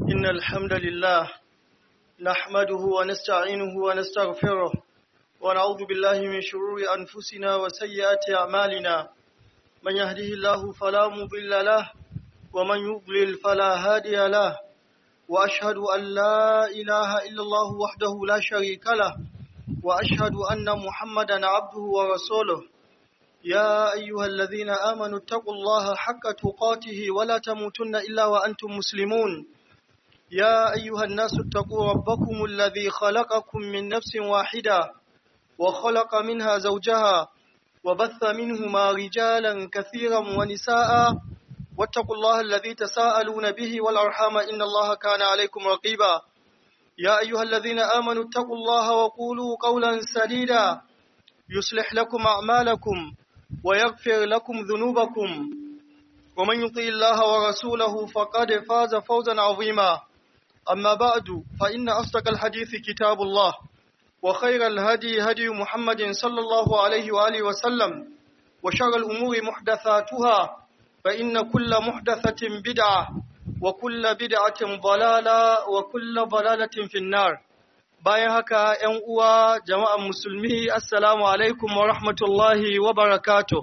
إن الحمد لله نحمده ونستعينه ونستغفره ونعوذ بالله من شرور أنفسنا وسيئات أعمالنا من يهده الله فلا مضل له ومن يضلل فلا هادي له وأشهد أن لا إله إلا الله وحده لا شريك له وأشهد أن محمدا عبده ورسوله يا أيها الذين آمنوا اتقوا الله حق تقاته ولا تموتن إلا وأنتم مسلمون يا أيها الناس اتقوا ربكم الذي خلقكم من نفس واحدة وخلق منها زوجها وبث منهما رجالا كثيرا ونساء واتقوا الله الذي تساءلون به والأرحام إن الله كان عليكم رقيبا يا أيها الذين آمنوا اتقوا الله وقولوا قولا سديدا يصلح لكم أعمالكم ويغفر لكم ذنوبكم ومن يطيع الله ورسوله فقد فاز فوزا عظيما أما بعد فإن أصدق الحديث كتاب الله وخير الهدي هدي محمد صلى الله عليه وآله وسلم وشر الأمور محدثاتها فإن كل محدثة بدعة وكل بدعة ضلالة وكل ضلالة في النار bayan haka ‘yan uwa jama'an musulmi assalamu alaikum wa rahmatullahi wa barakatuh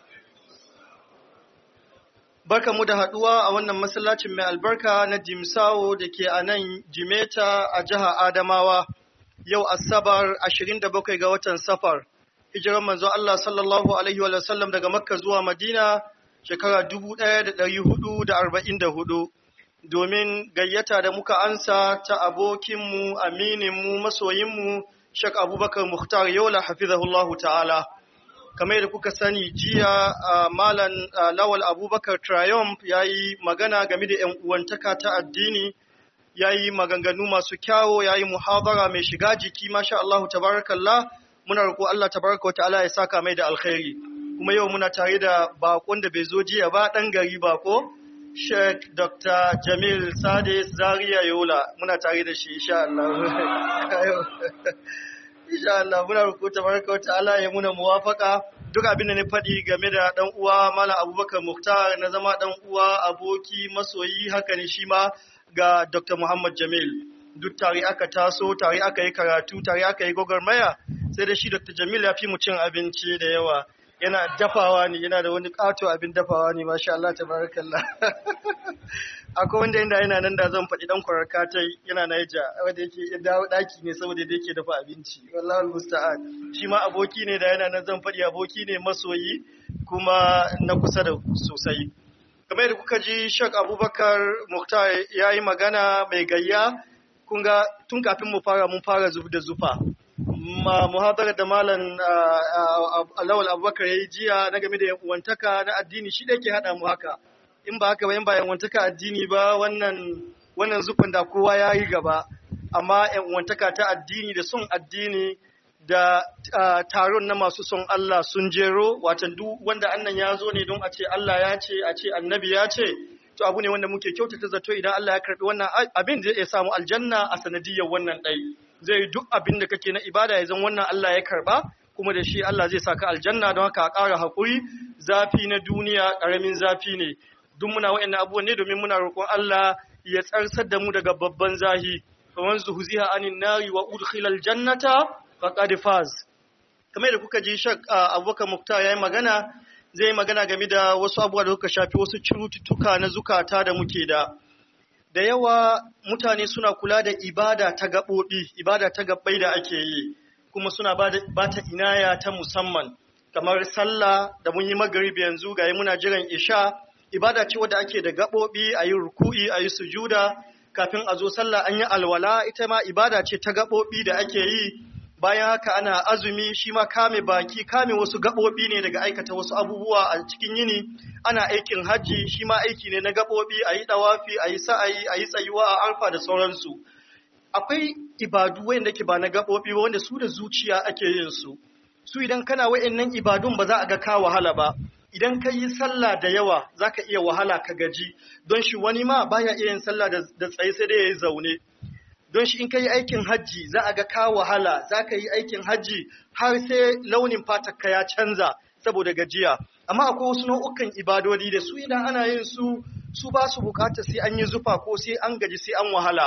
barka mu da haɗuwa a wannan masallacin mai albarka na jimsawo da ke a nan jimeta a jihar adamawa yau asabar 27 ga watan safar hijiran manzo Allah sallallahu alaihi wa sallam daga makka zuwa madina shekara 1444 domin gayyata da muka ansa ta abokinmu, amininmu, masoyinmu, Shek Abubakar Muhtar Yola hafizahullahu ta'ala. Kamar yadda kuka sani jiya Malam Lawal Abubakar Triumph ya yi magana game da ‘yan uwantaka ta addini, ya yi maganganu masu kyawo, ya yi muhabara mai shiga jiki, masha Allahu tabarakallah, muna roƙo Allah tabaraka wa ta'ala ya saka mai da alkhairi. Kuma yau muna tare da bakon da bai zo jiya ba ɗan gari bako. Sheikh Dr. Jamil Sadis Zaria Yola muna tare da shi insha Allah. Insha Allah muna rukuta barka wata Allah ya muna muwafaka duk abin da ni faɗi game da ɗan uwa Malam Abubakar Muktar na zama ɗan uwa aboki masoyi haka ne shi ma ga Dr. Muhammad Jamil. Duk tare aka taso, tare aka yi karatu, tare aka yi gwagwarmaya, sai da shi Dr. Jamil ya fi mu cin abinci da yawa. yana dafawa ne yana da wani kato abin dafawa ne masha Allah tabarakallah akwai wanda inda yana nan da zan faɗi dan kwararka ta yana Naija wanda yake ya dawo daki ne saboda da yake dafa abinci wallahi musta'an shi ma aboki ne da yana nan zan faɗi aboki ne masoyi kuma na kusa da sosai kamar yadda kuka ji Sheikh Abubakar Muktar yayi magana mai gayya kun ga tun kafin mu fara mun fara zub da zufa ma muhadarar da malam Lawal Abubakar ya yi jiya na game da yan'uwantaka na addini shi da ke haɗa mu haka in ba haka ba in ba yan'uwantaka addini ba wannan wannan zufin da kowa ya yi gaba amma yan'uwantaka ta addini da son addini da taron na masu son Allah sun jero watan duk wanda annan ya zo ne don a ce Allah ya ce a ce annabi ya ce to abu ne wanda muke kyautata zato idan Allah ya karbi wannan abin zai iya samu aljanna a sanadiyar wannan ɗai. zai duk abin da kake na ibada ya zan wannan Allah ya karba kuma da shi Allah zai saka aljanna don haka a ƙara haƙuri zafi na duniya ƙaramin zafi ne duk muna wa'annan abubuwan ne domin muna roƙon Allah ya tsarsar da mu daga babban zahi faman zuhziha anin nari wa udkhilal jannata faqad faz kamar da kuka ji shak Abubakar Muktar yayi magana zai magana game da wasu abubuwa da suka shafi wasu cututtuka na zukata da muke da da yawa mutane suna kula da ibada ta gaɓoɓi, ibada ta gaɓɓai da ake yi, kuma suna ba ta inaya ta musamman, kamar sallah da mun yi magaribi yanzu ga yi muna jiran isha, ibada ce wadda ake da gaɓoɓi a yi ruku'i a yi sujuda, kafin a zo sallah an yi alwala, ita ma ibada ce ta gaɓoɓi da ake yi, bayan haka ana azumi shi ma kame baki kame wasu gaɓoɓi ne daga aikata wasu abubuwa a cikin yini ana aikin hajji shi ma aiki ne na gaɓoɓi a yi ɗawafi a yi sa'ayi a yi tsayuwa a arfa da sauransu akwai ibadu wanda ke ba na gaɓoɓi ba wanda su da zuciya ake yin su su idan kana wa'annan ibadun ba za a ga ka wahala ba idan ka yi sallah da yawa za ka iya wahala ka gaji don shi wani ma baya iya yin sallah da tsaye sai dai ya yi zaune don shi in ka yi aikin hajji za a ga ka wahala za ka yi aikin hajji har sai launin fatarka ya canza saboda gajiya amma akwai wasu nau'ukan ibadodi da su idan ana yin su su ba su bukata sai an yi zufa ko sai an gaji sai an wahala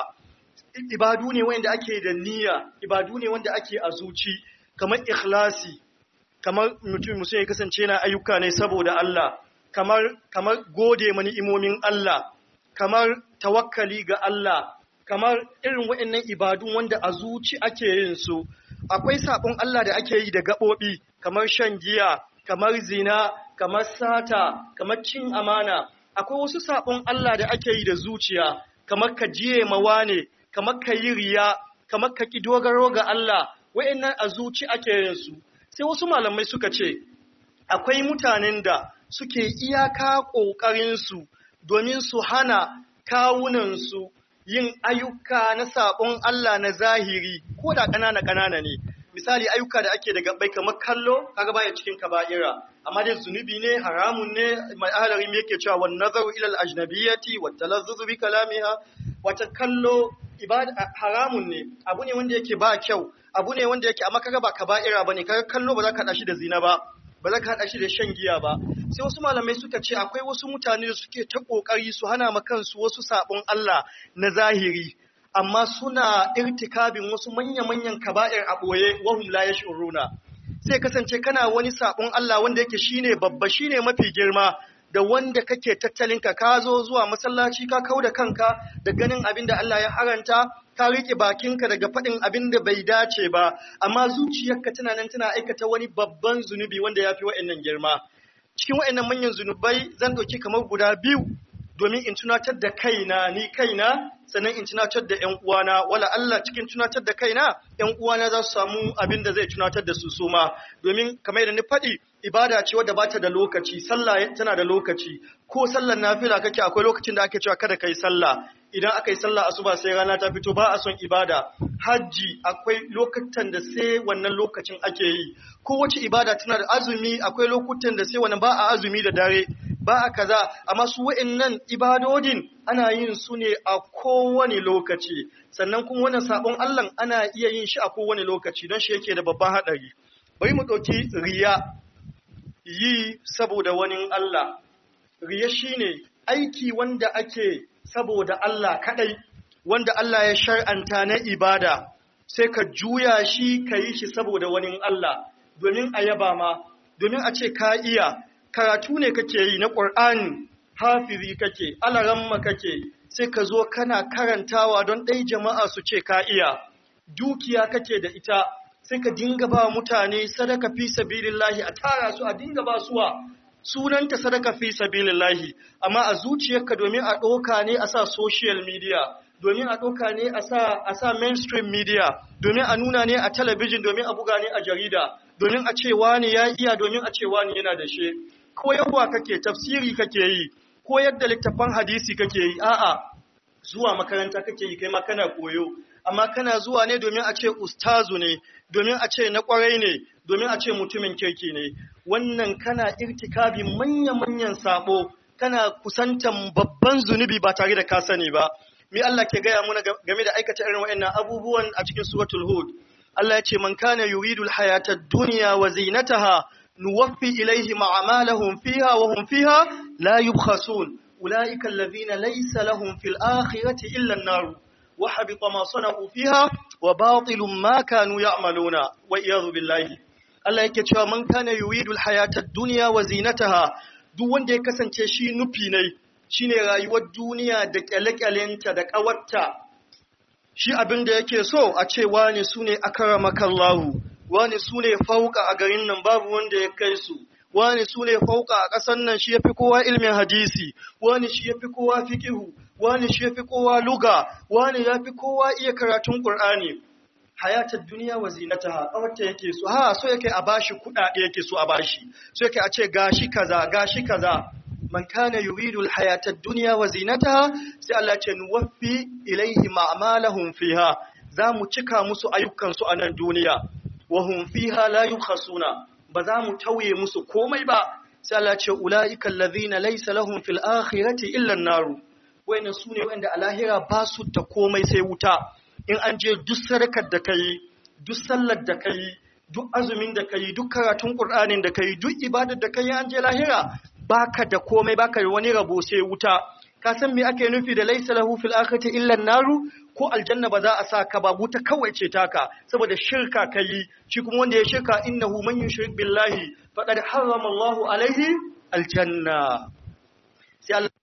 ibadu ne wanda ake da niyya ibadu ne wanda ake a zuci kamar ikhlasi kamar mutum musu ya kasance na ayyuka ne saboda Allah kamar kamar gode mani imomin Allah kamar tawakkali ga Allah kamar irin waɗannan ibadun wanda a zuci ake yin su akwai sabon Allah da ake yi da gaɓoɓi kamar shan giya kamar zina kamar sata kamar cin amana akwai wasu sabon Allah da ake yi da zuciya kamar ka jiye mawa ne kamar ka yi riya kamar ka ki dogaro ga Allah waɗannan a zuci ake yin su sai wasu malamai suka ce akwai mutanen da suke iyaka ƙoƙarinsu domin su hana kawunansu yin ayyuka na saɓon Allah na zahiri ko da ƙanana ƙanana ne misali ayyuka da ake da gabbai kamar kallo kaga baya cikin kaba'ira amma dai zunubi ne haramun ne mai ahalari me yake cewa wan nazaru ila al ajnabiyyati wat talazzuzu bi kalamiha wata kallo ibada haramun ne abu ne wanda yake ba kyau abu ne wanda yake amma kaga ba kaba'ira bane kaga kallo ba za ka shi da zina ba ba za ka haɗa shi da shan giya ba sai wasu malamai suka ce akwai wasu mutane da suke ta ƙoƙari su hana ma kansu wasu saɓon Allah na zahiri amma suna irtikabin wasu manya-manyan kaba'ir a ɓoye wahum la yash'uruna sai kasance kana wani saɓon Allah wanda yake shine babba shine mafi girma da wanda kake tattalinka ka zo zuwa masallaci ka kau da kanka da ganin abin da Allah ya haranta ka riƙe bakinka daga faɗin abin da bai dace ba amma zuciyarka tana nan tana aikata wani babban zunubi wanda ya fi wa'annan girma cikin wa'annan manyan zunubai zan ɗauki kamar guda biyu domin in tunatar da kaina ni kaina sannan in tunatar da ƴan uwana wala Allah cikin tunatar da kaina ƴan uwana za su samu abin da zai tunatar da su suma domin kamar yadda ni faɗi ibada ce wadda bata da lokaci sallah tana da lokaci ko sallar nafila kake akwai lokacin da ake cewa kada kai sallah idan aka yi sallah asuba sai rana ta fito ba a son ibada hajji akwai lokutan da sai wannan lokacin ake yi kowace ibada tana da azumi akwai lokutan da sai wannan ba a azumi da dare ba a kaza amma su wa'annan ibadodin ana yin su ne a kowane lokaci sannan kuma wannan sabon Allah ana iya yin shi a kowane lokaci don shi yake da babban hadari bari mu ɗauki riya yi saboda wani Allah riya shine aiki wanda ake saboda Allah kadai wanda Allah ya shar'anta na ibada sai ka juya shi ka yi shi saboda wani Allah domin a yaba ma domin a ce ka iya karatu ne kake yi na ƙur'ani hafizi kake alaramma kake sai ka zo kana karantawa don ɗai jama'a su ce ka iya dukiya kake da ita sai ka dinga ba mutane sadaka fi sabilillahi a tara su a dinga ba suwa sunanta sadaka fi sabilillahi amma a zuciyarka domin a ɗoka ne a sa social media domin a ɗoka ne a sa a sa mainstream media domin a nuna ne a talabijin domin a buga ne a jarida domin a ce wani ya iya domin a ce wani yana da shi koyarwa kake tafsiri kake yi koyar da littafan hadisi kake yi a'a zuwa makaranta kake yi kai ma kana koyo amma kana zuwa ne domin a ce ustazu ne domin a ce na kwarai ne domin a ce mutumin kirki ne wannan kana irtikabi manya-manyan sabo kana kusantan babban zunubi ba tare da ka sani ba mi Allah ke gaya muna game da aikata irin waɗannan abubuwan a cikin suratul hud Allah ya ce man kana yuridul hayatad dunya wa zinataha nuwaffi ilaihim a'malahum fiha wa hum fiha la yubkhasun ulaika alladhina laysa lahum fil akhirati illa an-nar wa habita ma sana'u fiha wa batilun ma kanu ya'maluna wa iyadhu billahi Allah yake cewa man kana yuridul hayatad dunya wa zinataha duk wanda ya kasance shi nufi ne shine rayuwar duniya da kyale-kyalenta da kawarta shi abin da yake so a ce wani sune akramakallahu wani sune fauka a garin nan babu wanda ya kai su wani sune fauka a ƙasar nan shi yafi kowa ilmin hadisi wani shi yafi kowa fiqhu wani shi yafi kowa luga wani yafi kowa iya karatun qur'ani hayatar duniya wa zinataha kawarta yake so ha so yake a bashi kudade yake so a bashi so yake a ce gashi kaza gashi kaza man kana yuridu alhayata ad-dunya wa zinataha sai Allah ce nuwaffi ilaihim a'malahum fiha za mu cika musu ayyukan su a nan duniya wa hum fiha la yukhasuna ba za mu tauye musu komai ba sai Allah ce ulaika alladhina laysa lahum fil akhirati illa an-nar wayannan sune wanda a lahira ba su da komai sai wuta in an je duk sadakar da kai duk sallar da kai duk azumin da kai duk karatun qur'anin da kai duk ibadar da kai an je lahira baka da komai baka da wani rabo sai wuta ka san me ake nufi da laysa lahu fil akhirati illa naru ko aljanna ba za a sa ka ba wuta kawai ce taka saboda shirka kai shi kuma wanda ya shirka innahu man yushrik billahi faqad harrama Allahu alaihi aljanna sai Allah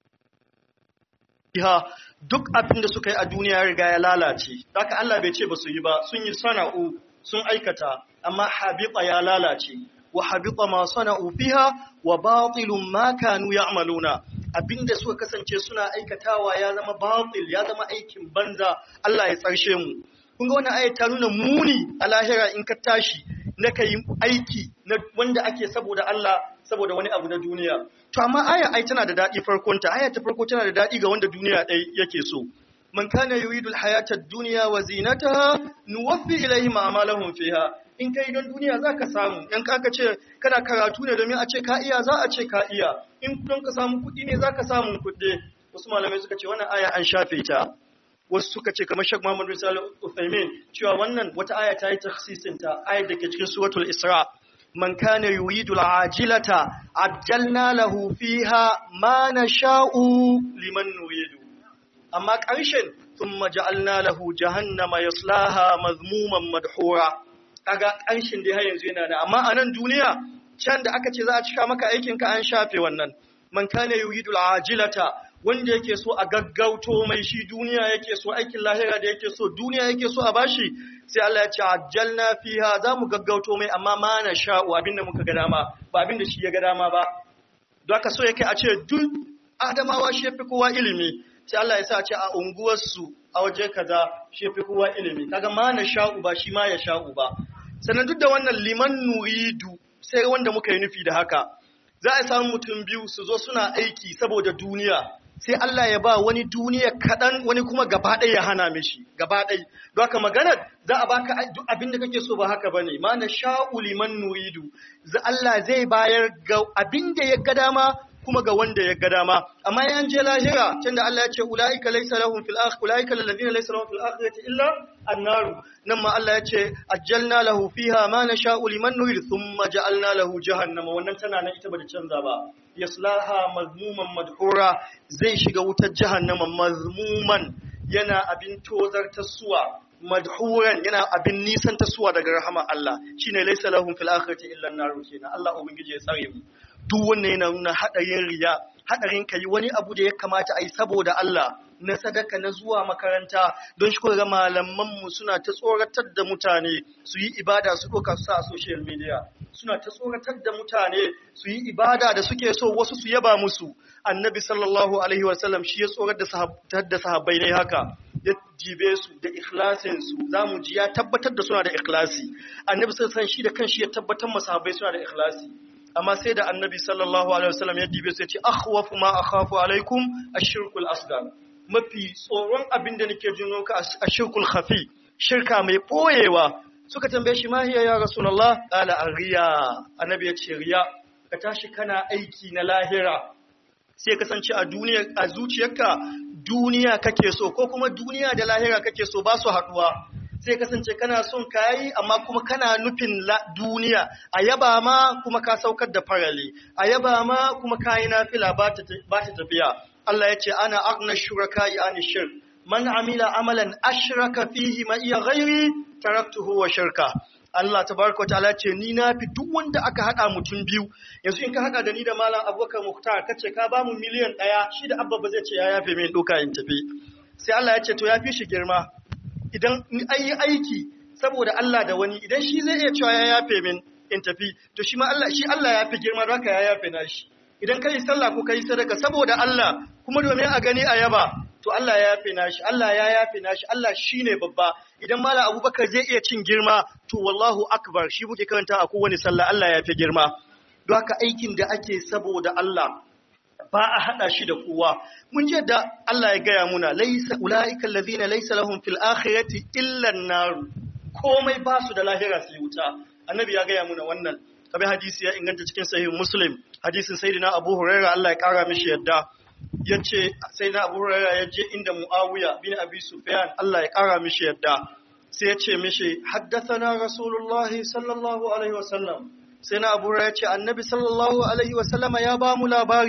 ha duk abin da suka yi a duniya ya riga ya lalace haka Allah bai ce ba su yi ba sun yi sana'u sun aikata amma habita ya lalace wa habita ma sana'u fiha wa batilun ma kanu ya'maluna abinda suka kasance suna aikatawa ya zama batil ya zama aikin banza Allah ya tsarshe mu kun ga wannan ayat ta nuna muni a lahira in ka tashi na kai aiki na wanda ake saboda Allah saboda wani abu na duniya to amma aya ai tana da dadi farkon ta aya ta farko tana da dadi ga wanda duniya dai yake so man kana yuridul hayata ad-dunya wa zinataha nuwaffi ilayhim a'malahum fiha in kai don duniya zaka samu in ka ce kana karatu ne domin a ce ka iya za a ce ka iya in don ka samu kuɗi ne zaka samu kuɗi wasu malamai suka ce wannan aya an shafe ta wasu suka ce kamar Sheikh Muhammad bin Salih Uthaymeen cewa wannan wata aya ta yi takhsisin ta ayar da ke cikin suratul Isra man kana yuridu al-ajilata ajjalna lahu fiha ma nasha'u liman nuridu amma ƙarshen thumma ja'alna lahu jahannama yaslaha mazmuman madhura kaga ƙarshen dai har yanzu yana da amma a nan duniya can da aka ce za a cika maka aikin ka an shafe wannan man kana yuridu al-ajilata wanda yake so a gaggauto mai shi duniya yake so aikin lahira da yake so duniya yake so a bashi sai Allah ya ce ajjalna fiha za mu gaggauto mai amma ma na sha'u abinda muka ga dama ba abinda shi ya ga dama ba don haka so yake a ce duk adamawa shi yafi kowa ilimi sai Allah ya sa a ce a unguwarsu a waje kaza shi yafi kowa ilimi kaga ma na sha'u ba shi ma ya sha'u ba sannan duk da wannan liman nuridu sai wanda muka yi nufi da haka za a samu mutum biyu su zo suna aiki saboda duniya sai Allah ya ba wani duniya kaɗan wani kuma gaba ɗaya ya hana mishi gaba ɗaya don haka maganar za a baka duk abin da kake so ba haka bane ma na sha'u liman nuridu za Allah zai bayar ga abin da ya ga dama kuma ga wanda ya ga dama amma yan je lahira tunda Allah ya ce ulaika laysa lahum fil akhirati ulaika alladhina laysa lahum fil akhirati illa an-nar nan ma Allah ya ce ajjalna lahu fiha ma nasha'u liman nurid thumma ja'alna lahu jahannama wannan tana nan ita bata canza ba yaslaha mazmuman madhura zai shiga wutar jahannama mazmuman yana abin tozar tasuwa madhuran yana abin nisan tasuwa daga rahama Allah shine laysa lahum fil akhirati illa an-nar kenan Allah ubangiji ya tsare mu duk wannan yana nuna haɗarin riya haɗarin ka yi wani abu da ya kamata a yi saboda Allah na sadaka na zuwa makaranta don shi ga malamanmu suna ta tsoratar da mutane su yi ibada su ɗauka su sa a social media suna ta tsoratar da mutane su yi ibada da suke so wasu su yaba musu annabi sallallahu alaihi wasallam shi ya tsoratar da sahabbai ne haka ya jibe su da ikhlasin su zamu ji ya tabbatar da suna da ikhlasi annabi sallallahu alaihi shi da kanshi ya tabbatar masahabbai suna da ikhlasi amma sai da annabi sallallahu alaihi wasallam ya dibe su ya ce akhwafu ma akhafu alaikum ashirkul asghar mafi tsoron abin da nake jin ka ashirkul khafi shirka mai boyewa suka tambaye shi mahiya ya rasulullah qala ariya annabi ya ce riya ka tashi kana aiki na lahira sai kasance a duniya a zuciyarka duniya kake so ko kuma duniya da lahira kake so ba su haduwa sai kasance kana son kayi amma kuma kana nufin duniya a yaba ma kuma ka saukar da farali a yaba ma kuma kayi nafila ba ta tafiya Allah ya ce ana agna shuraka yani shirk man amila amalan ashraka fihi ma iya ghairi taraktuhu wa shirka Allah tabaraka ta'ala ce ni na fi duk wanda aka hada mutum biyu yanzu in ka hada da ni da malam Abubakar Muhtar kace ka ba mu miliyan ɗaya shi da abba ba zai ce ya yafe min doka in tafi sai Allah ya ce to ya fi shi girma idan an yi aiki saboda Allah da wani idan shi zai iya cewa ya yafe min in tafi to shi ma Allah shi Allah ya fi girma don haka ya yafe na shi idan kai sallah ko kai sadaka saboda Allah kuma domin a gani a yaba to Allah ya yafe na shi Allah ya yafe na shi Allah shine babba idan malam Abubakar zai iya cin girma to wallahu akbar shi muke karanta a kowane sallah Allah ya fi girma don haka aikin da ake saboda Allah ba a hada shi da kowa mun je da Allah ya gaya muna laysa ulaika allazina laysa lahum fil akhirati illa an-nar komai ba su da lahira su wuta annabi ya gaya muna wannan kabe hadisi ya inganta cikin sahih muslim hadisin sayyidina abu huraira Allah ya kara mishi yadda yace sayyidina abu huraira ya je inda muawiya bin abi sufyan Allah ya kara mishi yadda sai ya ce mishi haddathana rasulullahi sallallahu alaihi wasallam sai na abu ya ce annabi sallallahu alaihi wasallama ya ba mu labari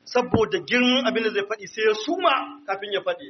saboda girman abin da zai faɗi sai ya suma kafin ya faɗi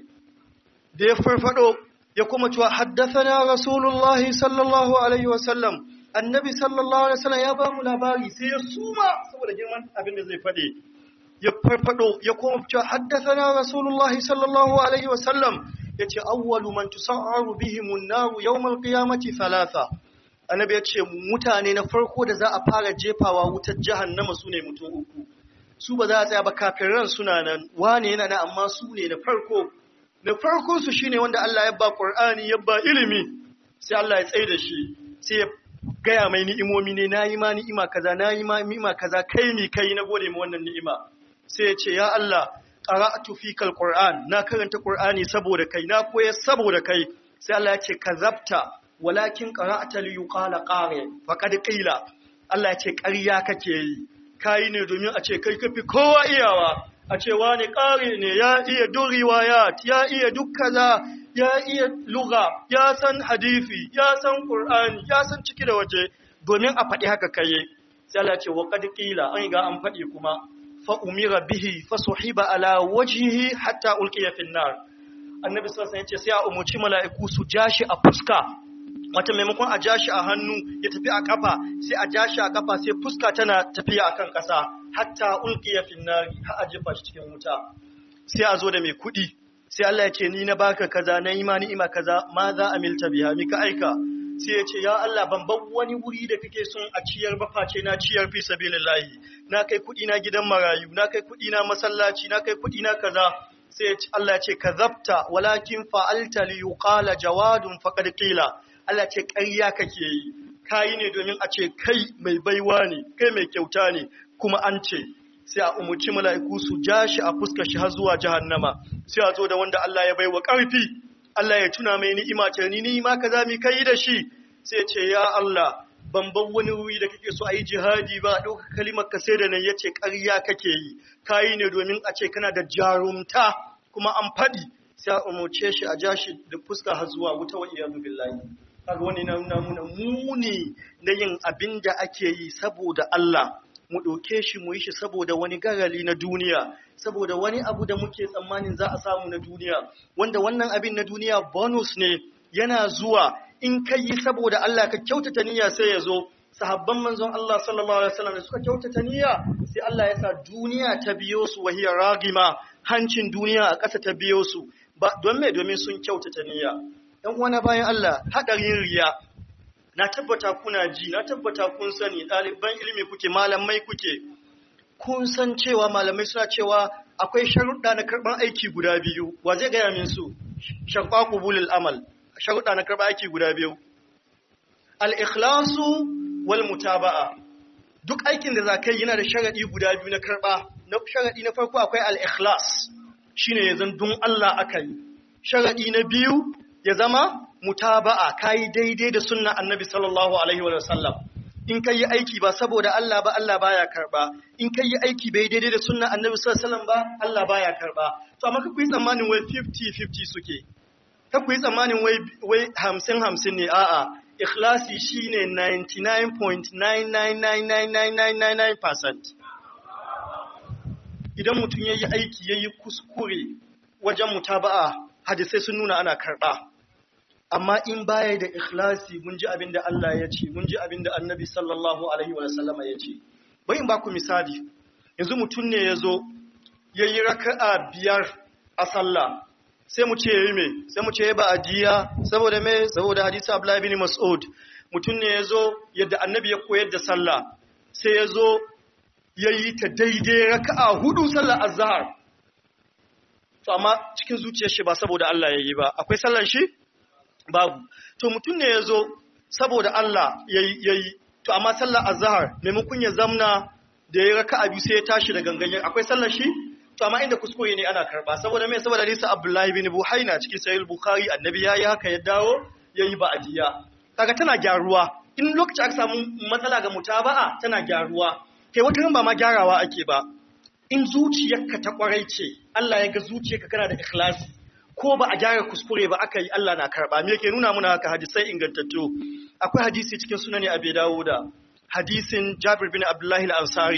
da ya farfado ya kuma cewa haddathana rasulullahi sallallahu alaihi wasallam annabi sallallahu alaihi wasallam ya ba mu labari sai ya suma saboda girman abin da zai faɗi ya farfado ya kuma cewa haddathana rasulullahi sallallahu alaihi wasallam yace awwalu man tusa'aru bihim an-nar yawm al-qiyamati thalatha annabi yace mutane na farko da za a fara jefawa wutar jahannama sune mutum uku su ba za a tsaya ba kafiran suna nan wane yana nan amma su ne na farko na farkon su shine wanda Allah ya ba Qur'ani ya ba ilimi sai Allah ya tsaye da shi sai ya gaya mai ni'imomi ne nayi ma ni'ima kaza nayi ma ni'ima kaza kai mi kai na gode ma wannan ni'ima sai ya ce ya Allah qara'tu fikal Qur'an na karanta Qur'ani saboda kai na koyar saboda kai sai Allah ya ce kazabta walakin qara'ta li yuqala qari faqad qila Allah ya ce ƙarya kake yi kayi ne domin a ce kai kafi kowa iyawa a ce wani ƙari ne ya iya duk riwayat ya iya duk kaza ya iya lugha ya san hadisi ya san qur'ani ya san ciki da waje domin a faɗi haka kai sai Allah ce wa qad qila an ga an faɗi kuma fa umira bihi fa suhiba ala wajhihi hatta ulqiya fin nar annabi sallallahu alaihi wasallam ya ce sai a umuci mala'iku su jashi a fuska wata maimakon a ja shi a hannu ya tafi a kafa sai a ja shi a kafa sai fuska tana tafiya a kan ƙasa hatta ulqiya fin nari har a jefa shi cikin wuta sai a zo da mai kuɗi sai Allah ya ce ni na baka kaza na yi ma ni'ima kaza ma za a milta biha mi ka aika sai ya ce ya Allah ban bar wani wuri da kake son a ciyar ba face na ciyar fi sabilillahi na kai kuɗi na gidan marayu na kai kuɗi na masallaci na kai kuɗi na kaza sai Allah ya ce kazabta walakin fa'alta li yuqala jawadun faqad qila Allah ce ƙarya kake yi, kayi ne domin a ce kai mai baiwa ne, kai mai kyauta ne, kuma an ce, sai a umarci mala'iku su ja shi a fuska shi har zuwa jahannama, sai a zo da wanda Allah ya baiwa ƙarfi, Allah ya tuna mai ni'ima ce, ni ni'ima ka za mu kai da shi, sai ce, ya Allah, ban bar wani wuri da kake so a yi jihadi ba, a ɗauka kalimar ka sai da nan ya ce ƙarya kake yi, kayi ne domin a ce kana da jarumta, kuma an faɗi, sai a umarce shi a ja shi da fuska har zuwa wuta wa iyadu billahi. kaga wani na nuna muna muni na yin abin da ake yi saboda Allah mu ɗauke shi mu yi shi saboda wani garali na duniya saboda wani abu da muke tsammanin za a samu na duniya wanda wannan abin na duniya bonus ne yana zuwa in ka yi saboda Allah ka kyautata niyya sai ya zo sahabban manzon Allah sallallahu alaihi wasallam da suka kyautata niyya sai Allah ya sa duniya ta biyo su wahiyar ragima hancin duniya a ƙasa ta biyo su ba don me domin sun kyautata niyya ‘yan uwana bayan Allah haɗarin riya, na tabbata kuna ji, na tabbata kun sani ɗaliban ilimi kuke, malamai kuke, kun san cewa malamai suna cewa akwai sharuɗa na karɓar aiki guda biyu, wa zai gaya min su, shaƙwa kubulil amal, sharuɗa na karɓar aiki guda biyu. Al'ikhlasu wal mutaba'a, duk aikin da za ka yi yana da sharaɗi guda biyu na karɓa, na sharaɗi na farko akwai al'ikhlas, shi ne ya zan dun Allah aka yi. Sharaɗi na biyu ya zama mutaba'a kai daidai da sunna annabi sallallahu alaihi wa sallam in kai aiki ba saboda Allah ba Allah baya karba in kai aiki bai daidai da sunna annabi sallallahu alaihi wa sallam ba Allah baya karba to amma ku yi tsammanin wai 50 50 suke ka ku yi tsammanin wai wai 50 50 ne a'a ikhlasi shine 99.9999999% idan mutum yayi aiki yayi kuskure wajen mutaba'a hadisai sun nuna ana karba amma in baya da ikhlasi mun ji abin da Allah ya ce mun ji abin da annabi sallallahu alaihi wa sallama ya ce bai in ba ku misali yanzu mutum ne ya zo ya yi raka'a biyar a sallah sai mu ce yi me sai mu ce ba ajiya saboda me saboda hadisi Abdullahi bin Mas'ud mutum ne ya zo yadda annabi ya koyar da sallah sai ya zo ya yi ta daidai raka'a hudu sallar azhar to amma cikin zuciyar shi ba saboda Allah ya yi ba akwai sallar shi babu to mutum ne ya zo saboda Allah ya yi to amma sallar azhar maimakon ya zamna da ya raka biyu sai ya tashi da gangan akwai sallar shi to amma inda kuskure ne ana karba saboda mai saboda hadisi Abdullahi bin Buhaina cikin sahih Bukhari annabi yayi haka ya dawo yayi ba'diya kaga tana gyaruwa in lokaci aka samu matsala ga mutaba'a tana gyaruwa kai wata ba ma gyarawa ake ba in zuciyarka ta kwarai ce Allah ya ga zuciyarka kana da ikhlasi ko ba a gyara kuskure ba aka yi Allah na karba me yake nuna muna haka hadisai ingantattu akwai hadisi cikin sunani Abi Dawuda hadisin Jabir bin Abdullah al-Ansari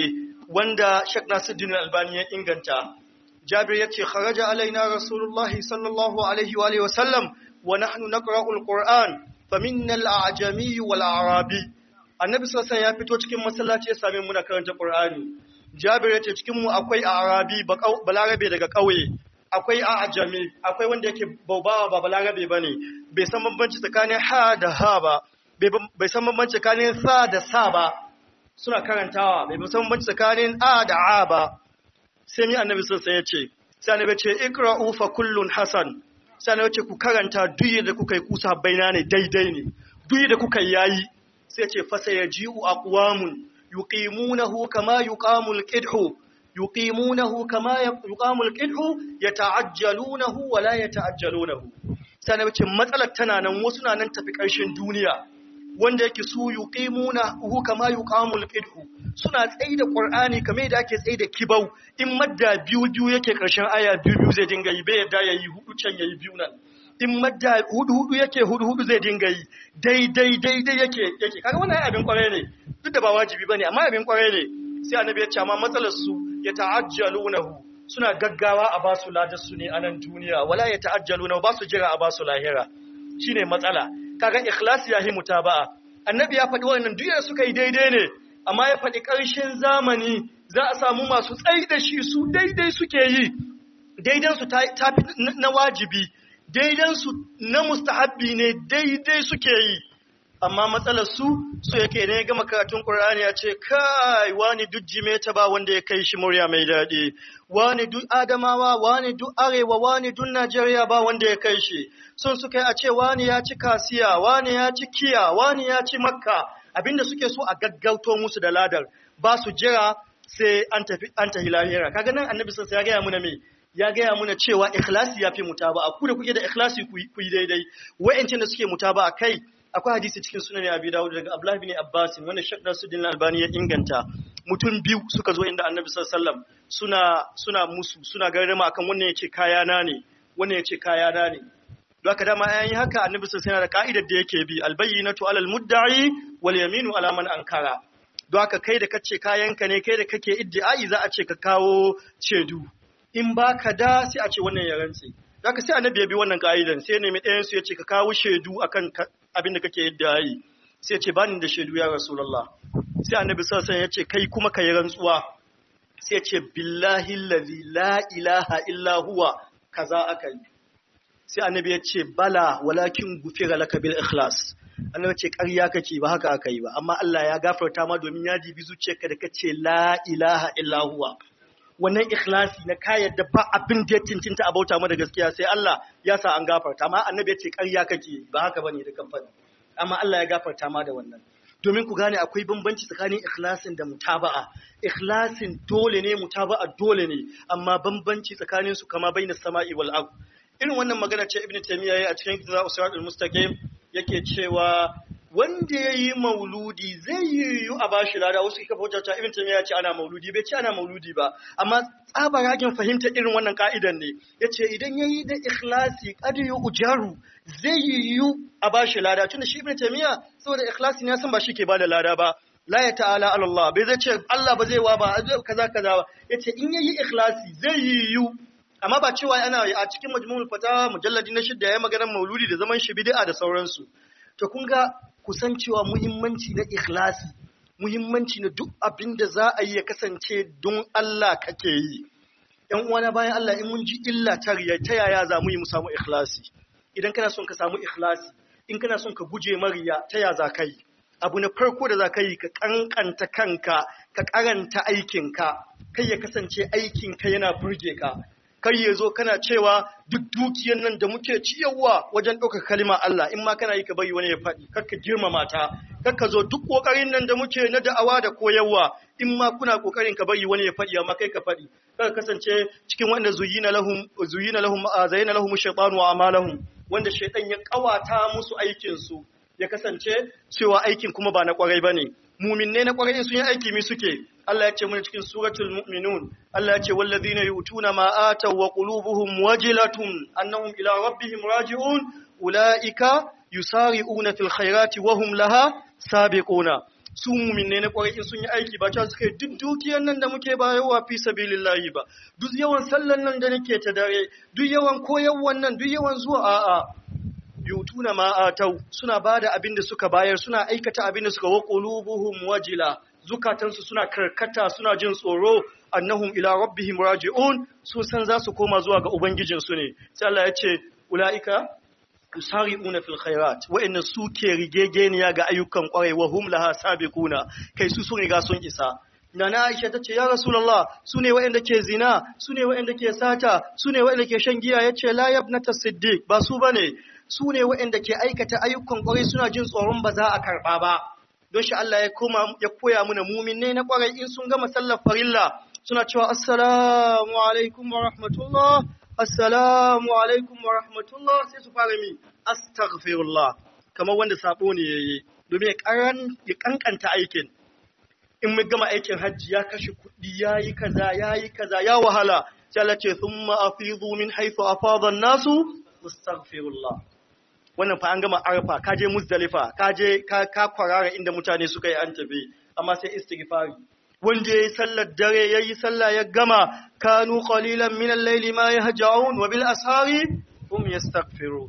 wanda Sheikh Nasiruddin Albani ya inganta Jabir yace kharaja alaina Rasulullahi sallallahu alaihi wa alihi wa sallam wa nahnu naqra'u al-Qur'an faminna al-a'jami wal arabi Annabi sallallahu alaihi ya fito cikin masallaci ya same mu na karanta Qur'ani Jabir yace cikin mu akwai arabi balarabe daga kauye akwai a'jami akwai wanda yake baubawa ba balarabe bane bai san bambanci tsakanin ha da ha ba bai san bambanci tsakanin sa da sa ba suna karantawa bai san bambanci tsakanin a da a ba sai mi annabi sun ya ce sai annabi ce ikra'u fa kullun hasan sai annabi ce ku karanta duk da kuka yi kusa baina ne daidai ne duk da kuka yayi sai ce fa sayaji'u aqwamun yuqimunahu kama yuqamul qidhu yuqimunahu kama yuqamul qidhu yata'ajjalunahu wa la yata'ajjalunahu sai annabi ce matsalar tana nan wasu na nan tafi ƙarshen duniya wanda yake su yuqimuna hu kama yuqamul qidhu suna tsayi da qur'ani kamar yadda ake tsayi da kibau in madda biyu biyu yake karshen aya biyu biyu zai dinga yi bai yadda yayi hudu can yayi biyu nan in madda hudu hudu yake hudu hudu zai dinga yi daidai daidai yake yake kaga wannan abin kwarai ne duk da ba wajibi bane amma abin kwarai ne sai annabi ya ce amma matsalar su ya ta'ajjalunahu suna gaggawa a basu ladar su ne a nan duniya wala ya ta'ajjalunahu ba su jira a basu lahira shine matsala kaga ikhlasi yahi mutaba'a annabi ya faɗi wannan duk suka yi daidai ne amma ya faɗi ƙarshen zamani za a samu masu tsayi da shi su daidai suke yi daidan su ta fi na wajibi daidan su na mustahabbi ne daidai suke yi amma matsalar su su yake ne gama karatun Qur'ani ya ce kai wani duk jimeta ba wanda ya kai shi murya mai daɗi wani duk Adamawa wani duk Arewa wani duk Najeriya ba wanda ya kai shi sun suka yi a ce wani ya ci kasiya wani ya ci kiya wani ya ci makka abinda suke so a gaggauto musu da ladar ba su jira sai an tafi an tahi lahira kaga nan annabi sallallahu ya gaya muna me ya gaya muna cewa ikhlasi yafi mutaba ku da kuke da ikhlasi ku yi daidai wa'ancin da suke mutaba kai akwai hadisi cikin sunan Abi Dawud daga Abdullah bin Abbas wanda Sheikh Nasiruddin Albani ya inganta mutum biyu suka zo inda Annabi sallallahu alaihi wasallam suna suna musu suna garrama akan wannan yace kayana ne wannan yace kayana ne don haka dama ayan haka Annabi sallallahu alaihi da ka'idar da yake bi albayyinatu alal mudda'i wal yaminu ala man ankara don haka kai da kace kayanka ne kai da kake iddi'ai za a ce ka kawo cedu in baka da sai a ce wannan ya rantse Zaka sai annabi ya bi wannan ka'idan sai nemi ɗayan su ya ce ka kawo shaidu akan abin da kake yadda yi sai ya ce bani da shaidu ya rasulullah sai annabi sallallahu alaihi ya ce kai kuma ka yi rantsuwa sai ya ce billahi allazi la ilaha illa huwa kaza akai sai annabi ya ce bala walakin gufira laka bil ikhlas annabi ce ƙarya kake ba haka aka yi ba amma Allah ya gafarta ma domin ya jibi zuciyarka da kace la ilaha illa huwa wannan ikhlasi na kayan da ba abin da ya cincinta a bauta da gaskiya sai Allah ya sa an gafarta amma annabi ya ce ƙarya kake ba haka bane da kamfani amma Allah ya gafarta ma da wannan domin ku gane akwai bambanci tsakanin ikhlasin da mutaba'a ikhlasin dole ne mutaba'a dole ne amma bambanci tsakanin su kama baina sama'i wal ard irin wannan magana ce ibnu taymiya yayi a cikin kitabul siratul mustaqim yake cewa wanda ya yi mauludi zai yi yiwu a bashi lada wasu kika fahimta ta ibn taymiya ya ce ana mauludi bai ce ana mauludi ba amma tsabaragen fahimta irin wannan ka'idan ne yace idan yayi da ikhlasi qad ujaru zai yi yiwu a bashi lada tunda shi ibn taymiya saboda ikhlasi ne san ba shi ke bada lada ba la ya ta'ala ala Allah bai zai ce Allah ba zai wa ba kaza kaza ba yace in yayi ikhlasi zai yi yiwu amma ba cewa ana a cikin majmu'ul fatawa mujalladi na shidda ya maganar mauludi da zaman shi bid'a da sauransu to kun ga kusancewa muhimmanci na ikhlasi muhimmanci na duk abin da za a yi ya kasance don Allah kake yi ‘yan uwana bayan Allah in mun ji illa ta riya ta yaya za mu yi mu samu ikhlasi idan kana son ka samu ikhlasi in kana son ka guje mariya ta ya za ka yi abu na farko da za ka yi ka kankanta kanka ka karanta aikinka kai ya kasance aikinka yana burge ka kai ya zo kana cewa duk dukiyar nan da muke ciyarwa wajen ɗaukar kalima Allah in ma kana yi ka bari wani ya faɗi kakka girmama ta kakka zo duk ƙoƙarin nan da muke na da'awa da koyarwa in ma kuna ƙoƙarin ka bari wani ya faɗi amma kai ka faɗi kaka kasance cikin wanda zuyina lahum zuyina lahum zayyana lahum shaytanu wa amalahum wanda shaytan ya kawata musu aikin su ya kasance cewa aikin kuma ba na kwarai bane muminne na kwarai sun yi aiki mi suke Allah ya ce mana cikin suratul mu'minun Allah ya ce wallazina yu'tuna ma ataw wa qulubuhum wajilatun annahum ila rabbihim raji'un ulaika yusari'una fil khairati wa hum laha sabiquna su muminne na kwarai in sun yi aiki ba cewa suka yi duk dukiyar nan da muke bayarwa fi sabilillahi ba duk yawan sallan nan da nake ta dare duk yawan koyarwan nan duk yawan zuwa a'a yutuna ma atau suna bada abin da suka bayar suna aikata abin da suka wa qulubuhum wajila zukatansu suna karkata suna jin tsoro annahum ila rabbihim raji'un sun san za su koma zuwa ga ubangijinsu ne sai Allah ya ce ulaika yusari'una fil khairat wa'inna suke rigegeniya ga ayyukan kwarai wa hum laha sabiquna kai su sun riga sun isa Nana Aisha ta ce, Ya Rasulallah, su ne waɗanda ke zina, su ne waɗanda ke sata, su ne waɗanda ke shan giya, ya ce, La yabnata siddiq, ba su ba ne, su ne waɗanda ke aikata ayyukan ƙwarai suna jin tsoron ba za a karɓa ba. Don shi Allah ya koma ya koya mana mumin ne na ƙwarai in sun gama sallar farilla suna cewa Assalamu alaikum wa rahmatullah, Assalamu alaikum wa rahmatullah sai su fara mi, Astaghfirullah, kamar wanda sabo ne ya yi, domin ya kankanta aikin. in mun gama aikin hajji ya kashe kuɗi ya yi kaza ya yi kaza ya wahala sai Allah ce thumma afidu min haythu afada an-nasu astaghfirullah wannan fa an gama arfa ka je muzdalifa ka je ka ka kwarara inda mutane suka yi an tafi amma sai istighfari wanda yayi sallar dare yayi sallah ya gama kanu qalilan min al-layli ma yahja'un wa bil ashari hum yastaghfirun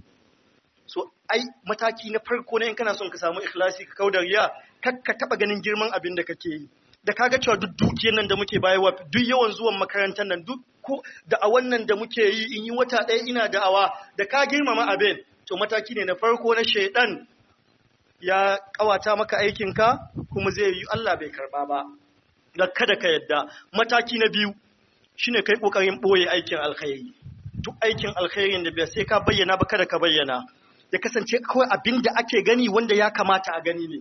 so ai mataki na farko ne in kana son ka samu ikhlasi ka kaudar riya kar ka taba ganin girman abin da kake yi da kaga cewa duk dukiyar nan da muke bayarwa duk yawan zuwan makarantar nan duk ko da a wannan da muke yi in yi wata ɗaya ina da'awa da ka girmama abin to mataki ne na farko na shaidan ya kawata maka aikinka kuma zai yi Allah bai karba ba da kada ka yadda mataki na biyu shine kai kokarin boye aikin alkhairi duk aikin alkhairin da bai sai ka bayyana ba kada ka bayyana ya kasance kawai abin da ake gani wanda ya kamata a gani ne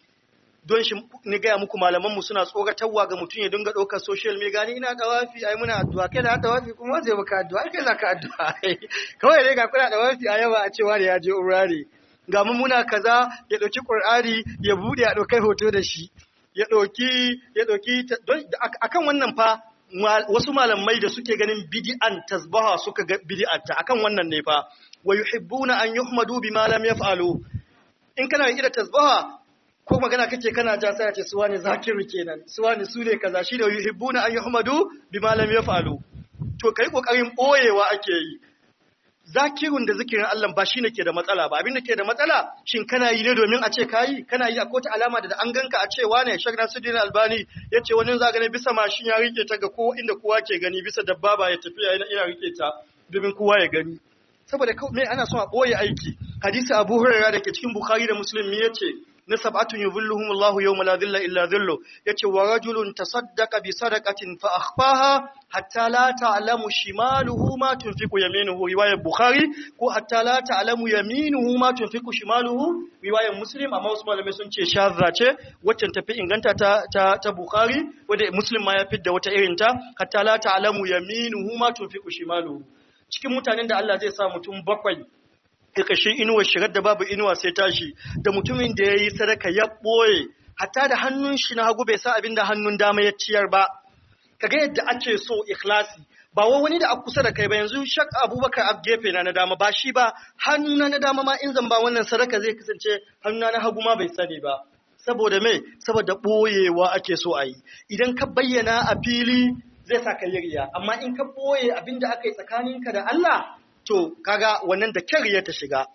don shi ni gaya muku malamanmu suna tsoratarwa ga mutum ya dinga ɗaukar social media ni ina dawafi ai muna addu'a kai da dawafi kuma zai baka addu'a kai za ka addu'a kawai dai ga kuna dawafi a yawa a cewa da ya je urare ga mu muna kaza ya ɗauki qur'ani ya bude ya ɗaukai hoto da shi ya ɗauki ya ɗauki akan wannan fa wasu malamai da suke ganin bid'an tasbaha suka ga bid'anta akan wannan ne fa wa yuhibbuna an yuhmadu bima lam yaf'alu in kana yi da tasbaha ko magana kake kana ja sai ce suwa ne zakiru kenan suwa ne su ne kaza shi da yuhibbuna an yuhmadu bima lam yaf'alu to kai kokarin boyewa ake yi zakirun da zikirin Allah ba shine ke da matsala ba abin da ke da matsala shin kana yi ne domin a ce kayi kana yi a kota alama da an ganka a cewa ne Sheikh Nasiruddin Albani yace wani za gane bisa mashin ya rike ta ga ko inda kowa ke gani bisa dabbaba ya tafiya ina rike ta domin kowa ya gani saboda me ana son a boye aiki hadisi Abu Hurairah da ke cikin Bukhari da Muslim me yace na sab'atun yuzilluhum Allahu yawma la dhilla illa dhillu yace wa rajulun tasaddaqa bi sadaqatin fa akhfaha hatta la ta'lamu shimaluhu ma tunfiqu yaminuhu riwayat Bukhari ko hatta la ta'lamu yaminuhu ma tunfiqu shimaluhu riwayat Muslim amma wasu malamai sun ce shadda ce wacce tafi inganta ta ta, ta Bukhari wanda Muslim ma ya fidda wata irin ta hatta la ta'lamu yaminuhu ma tunfiqu shimaluhu cikin mutanen da Allah zai sa mutum bakwai ƙarƙashin inuwa shirar da babu inuwa sai tashi da mutumin da ya yi sadaka ya ɓoye hatta da hannun shi na hagu bai sa abin da hannun dama ya ciyar ba kaga yadda ake so ikhlasi ba wa wani da a kusa da kai ba yanzu shak abubakar a gefe na na dama ba shi ba hannuna na dama ma in zan ba wannan sadaka zai kasance hannuna na hagu ma bai sani ba saboda me saboda ɓoyewa ake so a yi idan ka bayyana a fili zai sa ka yi riya amma in ka ɓoye abin da aka yi tsakaninka da Allah to kaga wannan da kyar ya ta shiga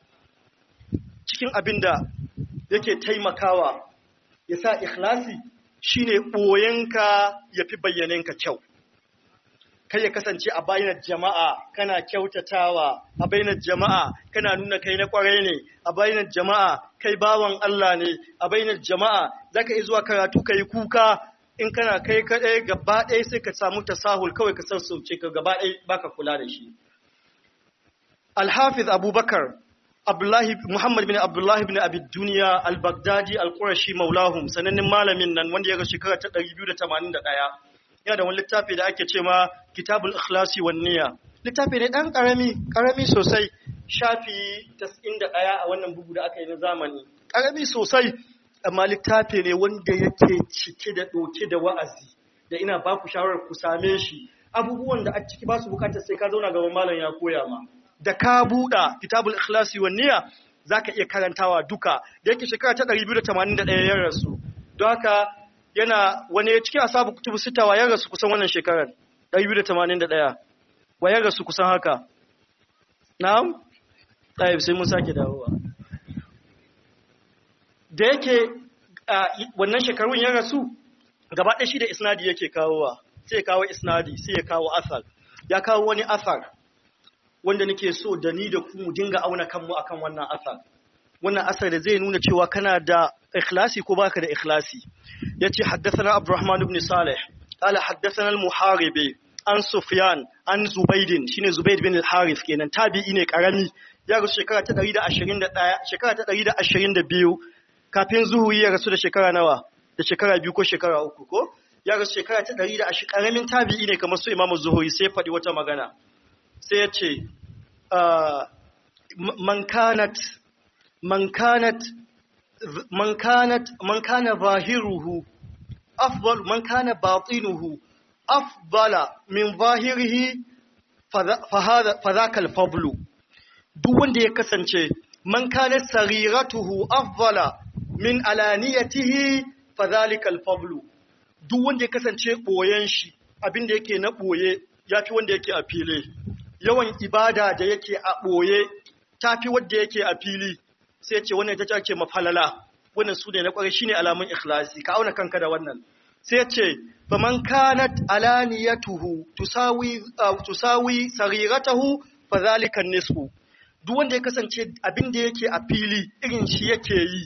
cikin abin da yake taimakawa ya sa ikhlasi shine ɓoyenka ya fi bayyanenka kyau kai ya kasance a bayanar jama'a kana kyautatawa a bayanar jama'a kana nuna kai na kwarai ne a bayanar jama'a kai bawan Allah ne a bayanar jama'a zaka iya zuwa karatu kai kuka in kana kai kadai gaba ɗaya sai ka samu tasahul kawai ka sassauce ka gaba ɗaya baka kula da shi Al-Hafiz Abubakar Abdullahi Muhammad bin Abdullahi bin Abi Duniya Al-Baghdadi Al-Qurashi Maulahum sanannen malamin nan wanda ya ga shekara ta 281 yana da wani littafi da ake cewa Kitabul Ikhlasi wan Niyya littafi ne dan karami karami sosai shafi 91 a wannan bugu da aka yi na zamani karami sosai amma littafi ne wanda yake cike da doke da wa'azi da ina ba ku shawarar ku same shi abubuwan da a ciki ba su bukatar sai ka zauna gaban malam ya koya ma da ka buɗa kitabul ikhlasi wan niyya zaka iya karantawa duka da yake shekara ta 281 ya rasu don haka yana wani cikin asabu kutubu sita wa ya rasu kusan wannan shekarar 281 wa ya rasu kusan haka na'am tayyib sai mun sake dawowa da yake wannan shekarun ya rasu gaba ɗaya shi da isnadi yake kawowa sai ya kawo isnadi sai ya kawo asar ya kawo wani asar wanda nake so da ni da ku mu dinga auna kanmu akan wannan asar wannan asar da zai nuna cewa kana da ikhlasi ko baka da ikhlasi yace haddathana abdurrahman ibn salih qala haddathana al-muharibi an sufyan an zubaidin shine zubaid bin al-harith kenan tabi'i ne karami ya rasu shekara ta 121 shekara ta 122 kafin zuhuri ya rasu da shekara nawa da shekara biyu ko shekara uku ko ya rasu shekara ta 120 karamin tabi'i ne kamar su imamu zuhuri sai faɗi wata magana sai ya ce man kanat man kanat man kanat man kana zahiruhu afdal man kana batinuhu afdala min zahirihi fa hadha fa dhaka al-fadlu duk wanda ya kasance man kana sariratuhu afdala min alaniyatihi fa dhalika al-fadlu duk wanda ya kasance boyen shi abinda yake na boye yafi wanda yake a fili yawan ibada da yake a boye tafi wanda yake a fili sai ce wannan ita ce mafalala wannan su ne na kwarai shine alamun ikhlasi ka auna kanka da wannan sai ce faman kanat alaniyatuhu tusawi tusawi sariratahu fa zalika nisfu duk wanda ya kasance abin da yake a fili irin shi yake yi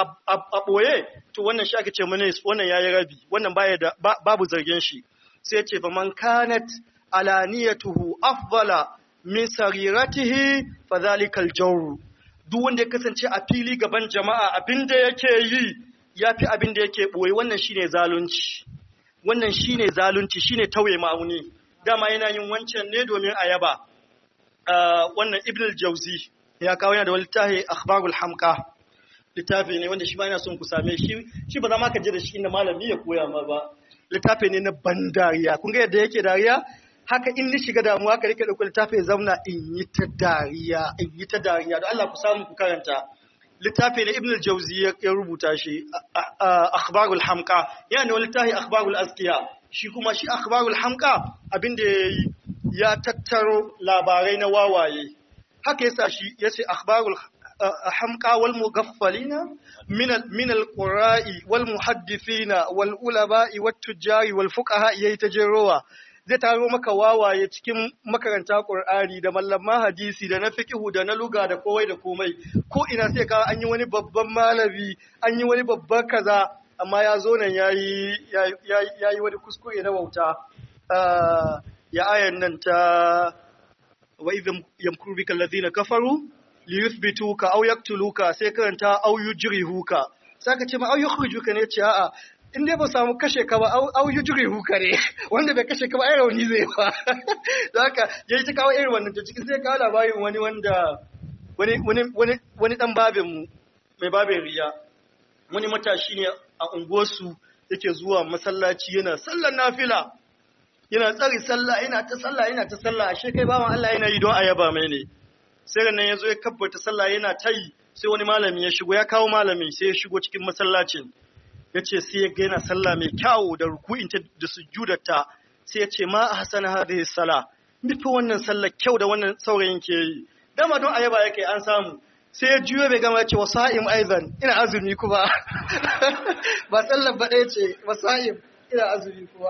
a ɓoye to wannan shi ake ce mana wannan yayi rabi wannan baya da babu zargin shi sai ce fa man kanat alaniyatuhu afdala min sariratihi fa zalika aljawr duk wanda ya kasance a fili gaban jama'a abin da yake yi yafi abin da yake ɓoye wannan shine zalunci wannan shine zalunci shine tauye ma'auni dama yana yin wancan ne domin ayaba wannan ibn al-jawzi ya kawo yana da wani littafi akhbarul hamqa littafi ne wanda shi ba yana son ku same shi shi ba za ma ka je da shi inda malami ya koya ma ba littafi ne na ban dariya kun ga yadda yake dariya haka in ni shiga damuwa haka rike dauko littafi ya zauna in yi ta dariya in yi ta dariya don Allah ku samu ku karanta littafi ne ibn al-jawzi ya rubuta shi akhbarul hamqa yana da wani littafi akhbarul azkiya shi kuma shi akhbarul hamqa abinda yayi ya tattaro labarai na wawaye haka yasa shi yace akhbarul hamqa wal mughaffalina min al min al qura'i wal muhaddithina wal ulama'i wat tujari wal fuqaha yayi tajerowa zai taro maka wawaye cikin makaranta Qur'ani da mallaman hadisi da na fiqhu da na luga da kowai da komai ko ina sai ka an yi wani babban malami an yi wani babban kaza amma ya zo nan yayi yayi wani kuskure na wauta ya ayan nan ta wa idham yamkuru bika alladhina kafaru li yuthbituka aw yaqtuluka sai karanta aw yujrihuka saka ce ma aw yukhrijuka ne ce a'a in dai ba samu kashe ka ba aw yujrihuka ne wanda bai kashe ka ba ai rauni zai ba don haka yayi ta kawo irin wannan to cikin sai kawo labarin wani wanda wani wani wani wani dan babin mu mai babin riya wani matashi ne a unguwarsu yake zuwa masallaci yana sallar nafila yana tsari sallah yana ta sallah yana ta sallah ashe kai bawan Allah yana yi don ayaba mai ne sai nan yazo ya kabbata sallah yana ta yi sai wani malami ya shigo ya kawo malami sai ya shigo cikin masallacin yace sai ya ga yana sallah mai kyau da ruku'in ta da sujudarta sai ya ce ma ahsana hadhihi salah nufi wannan sallar kyau da wannan saurayin ke yi dama don ayaba yake an samu sai ya juyo bai gama ce wasa'im aizan ina azumi kuma ba sallar ba ɗaya ce wasa'im ina azumi kuma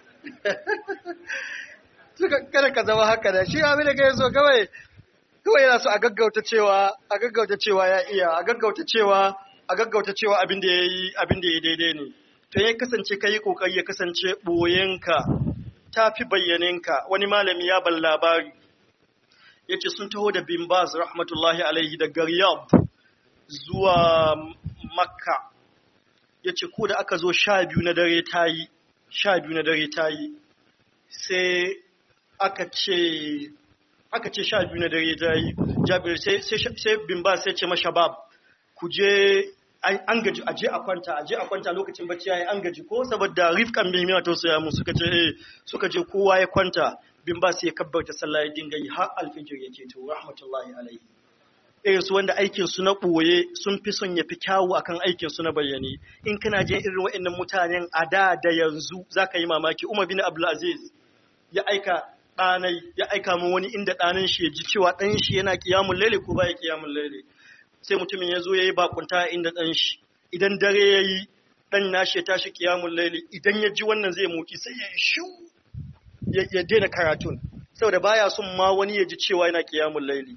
suka kada ka zama haka da shi abin da kai so kawai kawai yana so a gaggauta cewa a gaggauta cewa ya iya a gaggauta cewa a gaggauta cewa abin da yayi abin da yayi daidai ne to ya kasance kai kokari ya kasance boyenka tafi bayyanenka wani malami ya ban labari yace sun taho da bin Baz rahmatullahi alaihi daga Riyadh zuwa Makka yace ko da aka zo sha biyu na dare tayi sha biyu na dare tayi sai aka ce aka ce sha biyu na dare tayi Jabir sai sai bin Baz sai ce mashabab ku je an gaji a je a kwanta a je a kwanta lokacin bacci yayi an gaji ko saboda rifkan bai mina tausaya mu suka ce eh suka je kowa ya kwanta bin ba sai ya kabbarta sallah ya dinga yi har alfijir yake to rahmatullahi alaihi irin su wanda aikin su na ɓoye sun fi son ya fi kyawu akan aikin su na bayyane in kana jin irin waɗannan mutanen a da da yanzu zaka yi mamaki Umar bin Abdulaziz ya aika ɗanai ya aika min wani inda ɗanin shi ya ji cewa ɗan shi yana kiyamun laili ko baya kiyamun laili sai mutumin ya zo ya yi bakunta inda ɗan shi idan dare ya yi ɗan nashi ya tashi kiyamun laili idan ya ji wannan zai muki sai ya yi shu ya daina karatun saboda baya son ma wani ya ji cewa yana kiyamun laili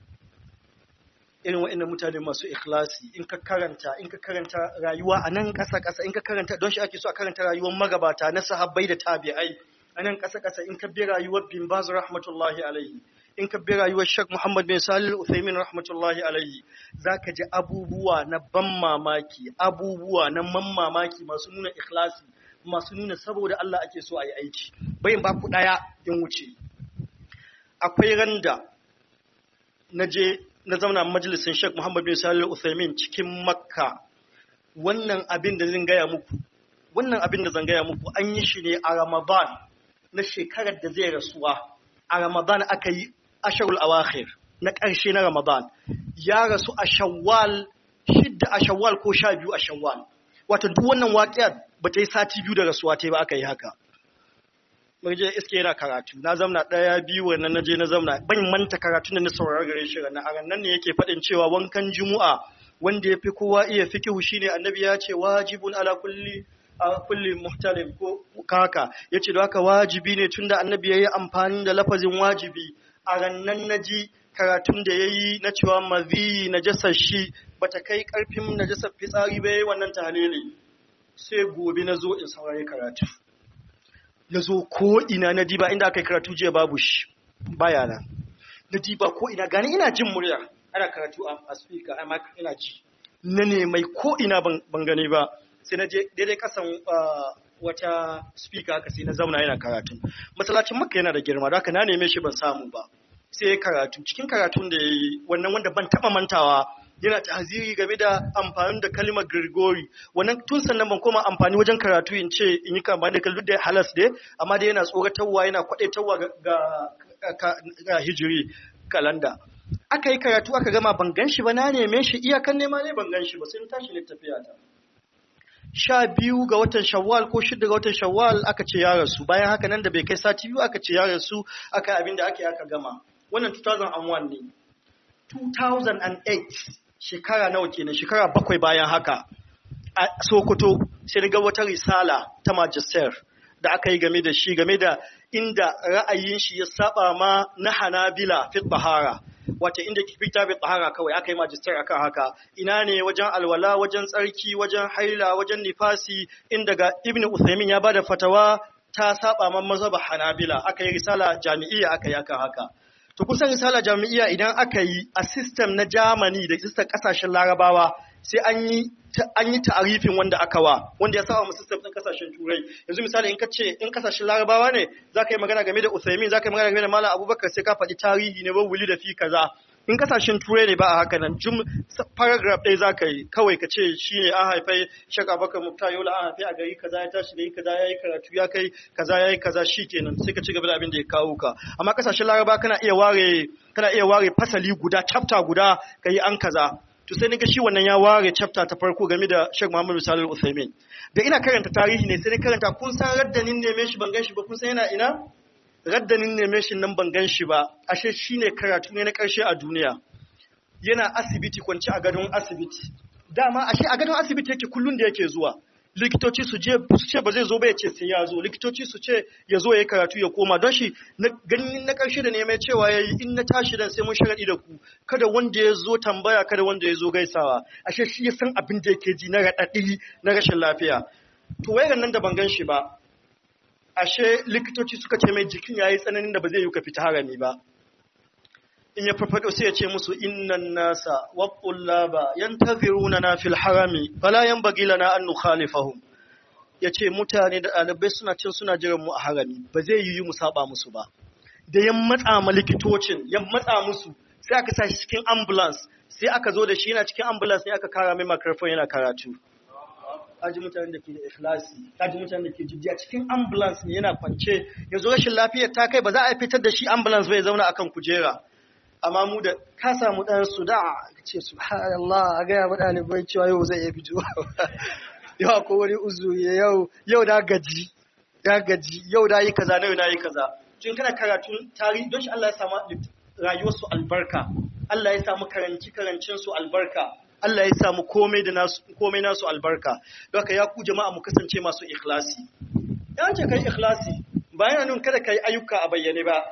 irin waɗannan mutane masu ikhlasi in ka karanta in ka karanta rayuwa a nan ƙasa ƙasa in ka karanta don shi ake so a karanta rayuwar magabata na sahabbai da tabi'ai a nan ƙasa ƙasa in ka bi rayuwar bin baz rahmatullahi alaihi in ka bi rayuwar Sheikh Muhammad bin Salih Uthaymin rahmatullahi alaihi zaka ji abubuwa na ban mamaki abubuwa na man mamaki masu nuna ikhlasi masu nuna saboda Allah ake so a yi aiki bayin ba ku daya in wuce akwai randa na je na zauna majalisin Sheikh Muhammad bin Salih Uthaymin cikin Makka wannan abin da zan gaya muku wannan abin da zan gaya muku an yi shi ne a Ramadan na shekarar da zai rasuwa a Ramadan aka yi asharul awakhir na ƙarshe na Ramadan ya rasu a Shawwal shidda a Shawwal ko sha biyu a Shawwal wato duk wannan waƙiyar ba ta yi sati biyu da rasuwa ta ba aka yi haka je iske yana karatu na zamna ɗaya biyu wannan na je na zamna ban manta karatu da na saurara gare shi ranar a nan ne yake faɗin cewa wankan juma'a wanda ya fi kowa iya fikihu shine annabi ya ce wajibun ala kulli a kulli muhtalim ko kaka yace da haka wajibi ne tunda annabi yayi amfani da lafazin wajibi a rannan naji karatun da yayi na cewa mazi najasar shi bata kai karfin najasar fitsari ba yayi wannan tahlili sai gobe na zo in saurari karatu na zo ko ina na diba inda aka yi karatu jiya babu shi baya na na diba ko ina gani ina jin murya ana karatu a speaker amma ina ji na ne mai ko ina ban gani ba sai na je daidai kasan wata speaker haka sai na zauna yana karatu masallacin makka yana da girma da haka na neme shi ban samu ba sai ya karatu cikin karatun da ya yi wannan wanda ban taba mantawa yana tahziri game da amfani da kalmar Grigori wannan tun sannan ban koma amfani wajen karatu in ce in yi kama da kallu da halas dai amma dai yana tsoratarwa yana kwadaitarwa ga ga hijiri kalanda aka yi karatu aka gama ban gan shi ba na neme shi iyakan nema ne ban gan shi ba sai tashi ne tafiya ta sha biyu ga watan shawwal ko shida ga watan shawwal aka ce ya rasu bayan haka nan da bai kai sati biyu aka ce ya rasu aka abin da ake aka gama wannan 2001 ne 2008 shekara nawa kenan shekara bakwai bayan haka a sokoto sai ga wata risala ta magister da aka yi game da shi game da inda ra'ayin shi ya saba ma na hanabila fit bahara wata inda fita bi tahara kawai aka yi magister akan haka ina ne wajen alwala wajen tsarki wajen haila wajen nifasi inda ga ibnu uthaymin ya bada fatawa ta saba man mazhab hanabila aka yi risala jami'iyya aka yi akan haka to kusan risala jami'iyya idan aka yi a system na Germany da system kasashen larabawa sai an yi an yi ta'arifin wanda aka wa wanda ya saba mu system din kasashen turai yanzu misali in ka ce in kasashen larabawa ne za ka yi magana game da Uthaymin za ka yi magana game da Malam Abubakar sai ka faɗi tarihi ne ba wuli da fi kaza in kasashen turai ne ba a haka nan jum paragraph ɗaya za ka yi kawai ka ce shi ne an haifai shak abubakar mukta yola an haifai a gari kaza ya tashi gari kaza ya yi karatu ya kai kaza ya yi kaza shi kenan sai ka ci gaba da abin da ya kawo ka amma kasashen laraba kana iya ware kana iya ware fasali guda chapter guda ka yi an kaza to sai ga shi wannan ya ware chapter ta farko game da Sheikh Muhammad Salih Al-Utsaimin da ina karanta tarihi ne sai na karanta kun san raddanin neme shi ban gan shi ba kun san yana ina raddanin neme shi nan ban gan shi ba ashe shine karatu ne na karshe a duniya yana asibiti kwanci a gadon asibiti dama ashe a gadon asibiti yake kullun da yake zuwa likitoci su je su ce ba zai zo ba ya ce sai ya zo likitoci su ce ya zo ya yi karatu ya koma don shi ganin na ƙarshe da neman cewa ya yi in na tashi dan sai mun sharaɗi da ku kada wanda ya zo tambaya kada wanda ya zo gaisawa ashe shi ya san abin da yake ji na raɗaɗi na rashin lafiya to wayar nan da ban gan shi ba ashe likitoci suka ce mai jikin ya yi tsananin da ba zai yi ka fita harami ba in ya farfado sai ya ce musu innan nasa wa qullaba yantaziruna na fil harami fala yanbaghi lana an nukhalifahum yace mutane da ɗalibai suna cin suna jiran mu a harami ba zai yi mu saba musu ba da yan matsa ma likitocin yan matsa musu sai aka sa shi cikin ambulance sai aka zo da shi yana cikin ambulance ne aka kara mai microphone yana karatu kaji mutanen da ke da ikhlasi kaji mutanen da ke jiddiya cikin ambulance ne yana kwance yanzu rashin lafiyar ta kai ba za a fitar da shi ambulance bai zauna akan kujera amma mu da ka samu dan su da ce subhanallah a ga mu ɗalibai cewa yau zai iya fito yau ko wani uzuri yau yau da gaji ya gaji yau da yi kaza na yau na yi kaza tun kana karatun tarihi don shi Allah ya samu rayuwarsu albarka Allah ya samu karanci karancin su albarka Allah ya samu komai da nasu komai nasu albarka don haka ya ku jama'a mu kasance masu ikhlasi yan ce kai ikhlasi bayan nan kada kai ayyuka a bayyane ba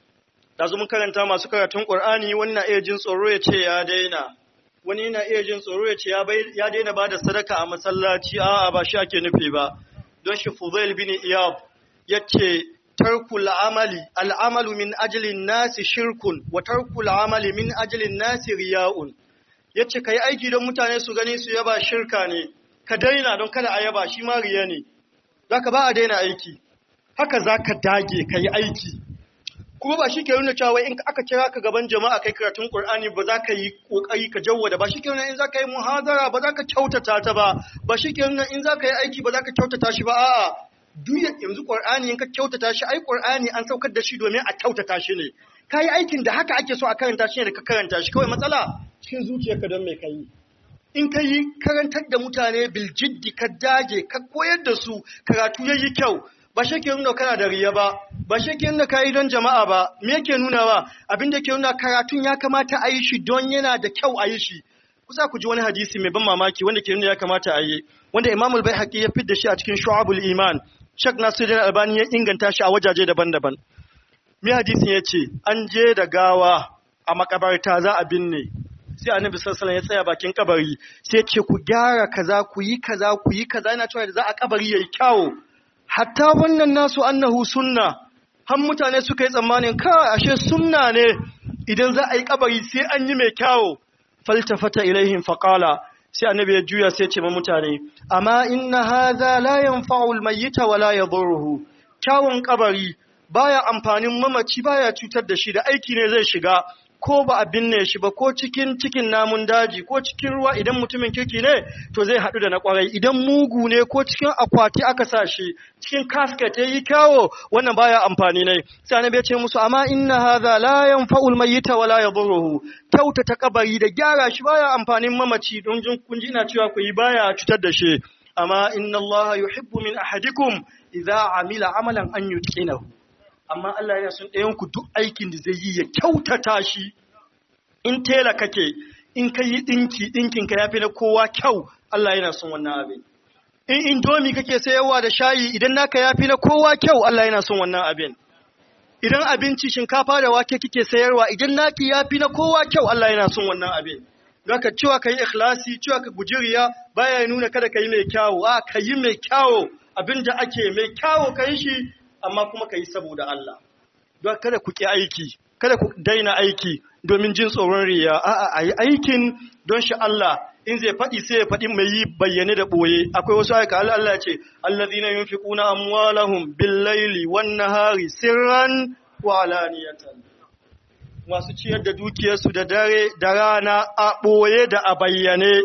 da mun karanta masu karatun Qur'ani wannan iya jin tsoro ya ce ya daina wani yana iya jin tsoro ya ce ya daina ba da sadaka a masallaci a'a ba shi ake nufi ba don shi Fuzail bin Iyab yace tarkul amali al'amalu min ajlin nasi shirkun wa tarkul amali min ajlin nasi riya'un yace kai aiki don mutane su gani su yaba shirka ne ka daina don kada a yaba shi ma riya ne zaka ba a daina aiki haka zaka dage kai aiki kuma ba shi ke nuna cewa in aka kira ka gaban jama'a kai karatun Qur'ani ba za ka yi kokari ka jawwada ba shi ke nuna in za ka yi muhadara ba za ka kyautata ta ba ba shi ke nuna in za ka yi aiki ba za ka kyautata shi ba a'a duk yanzu Qur'ani in ka kyautata shi ai Qur'ani an saukar da shi domin a kyautata shi ne ka yi aikin da haka ake so a karanta shi ne da ka karanta shi kawai matsala cikin zuciyarka don mai kai in ka yi karantar da mutane biljiddi ka dage ka koyar da su karatu yayi kyau ba shi ke nuna kana da riya ba ba shi ke nuna ka yi don jama'a ba me yake nuna ba abin da ke nuna karatun ya kamata a yi shi don yana da kyau a yi shi kusa ku ji wani hadisi mai ban mamaki wanda ke nuna ya kamata a yi wanda imamul bai haƙi ya fidda shi a cikin shu'abul iman shak nasiruddin albani ya inganta shi a wajaje daban-daban me hadisin ya ce an je da gawa a makabarta za a binne sai annabi sallallahu alaihi ya tsaya bakin kabari sai ce ku gyara kaza ku yi kaza ku yi kaza yana cewa da za a kabari yayi kyawu hatta wannan nasu annahu sunna har mutane suka yi tsammanin kawai ashe sunna ne idan za a yi kabari sai an yi mai kyawo faltafata ilaihim faqala sai annabi ya juya sai ce ma mutane amma inna hadha la yanfa'u almayyita wa la yadhurruhu kyawun kabari baya amfanin mamaci baya cutar da shi da aiki ne zai shiga ko ba a binne shi ba ko cikin cikin namun daji ko cikin ruwa idan mutumin kirki ne to zai haɗu da na ƙwarai idan mugu ne ko cikin akwati aka sa shi cikin kasket ya yi kyawo wannan baya amfani ne sai annabi ya ce musu amma inna hadha la yanfa'ul mayyita wa la yadhurruhu kyautata kabari da gyara shi baya amfanin mamaci don jin kun ji ina cewa ku yi baya cutar da shi amma inna allaha yuhibbu min ahadikum idza amila amalan an yutqinahu amma Allah yana son ɗayan ku duk aikin da zai yi ya kyautata shi in tela kake in ka yi ɗinki ɗinkin ka yafi na kowa kyau Allah yana son wannan abin in indomi kake sayarwa da shayi idan naka yafi na kowa kyau Allah yana son wannan abin idan abinci shinkafa da wake kike sayarwa idan naki yafi na kowa kyau Allah yana son wannan abin Zaka cewa ka yi ikhlasi cewa ka guji riya baya nuna kada ka yi mai kyawu a ka yi mai kyawu abin da ake mai kyawu ka yi shi amma kuma ka yi saboda Allah. Don kada ku ƙi aiki, kada ku daina aiki domin jin tsoron riya, a'a a yi aikin don shi Allah in zai faɗi sai ya faɗi mai yi bayyane da ɓoye. Akwai wasu aika Allah Allah ce, Allazina yunfiquna amwalahum bil-laili wan-nahari sirran wa alaniyatan. Masu ciyar da dukiyarsu da dare da rana a ɓoye da a bayyane.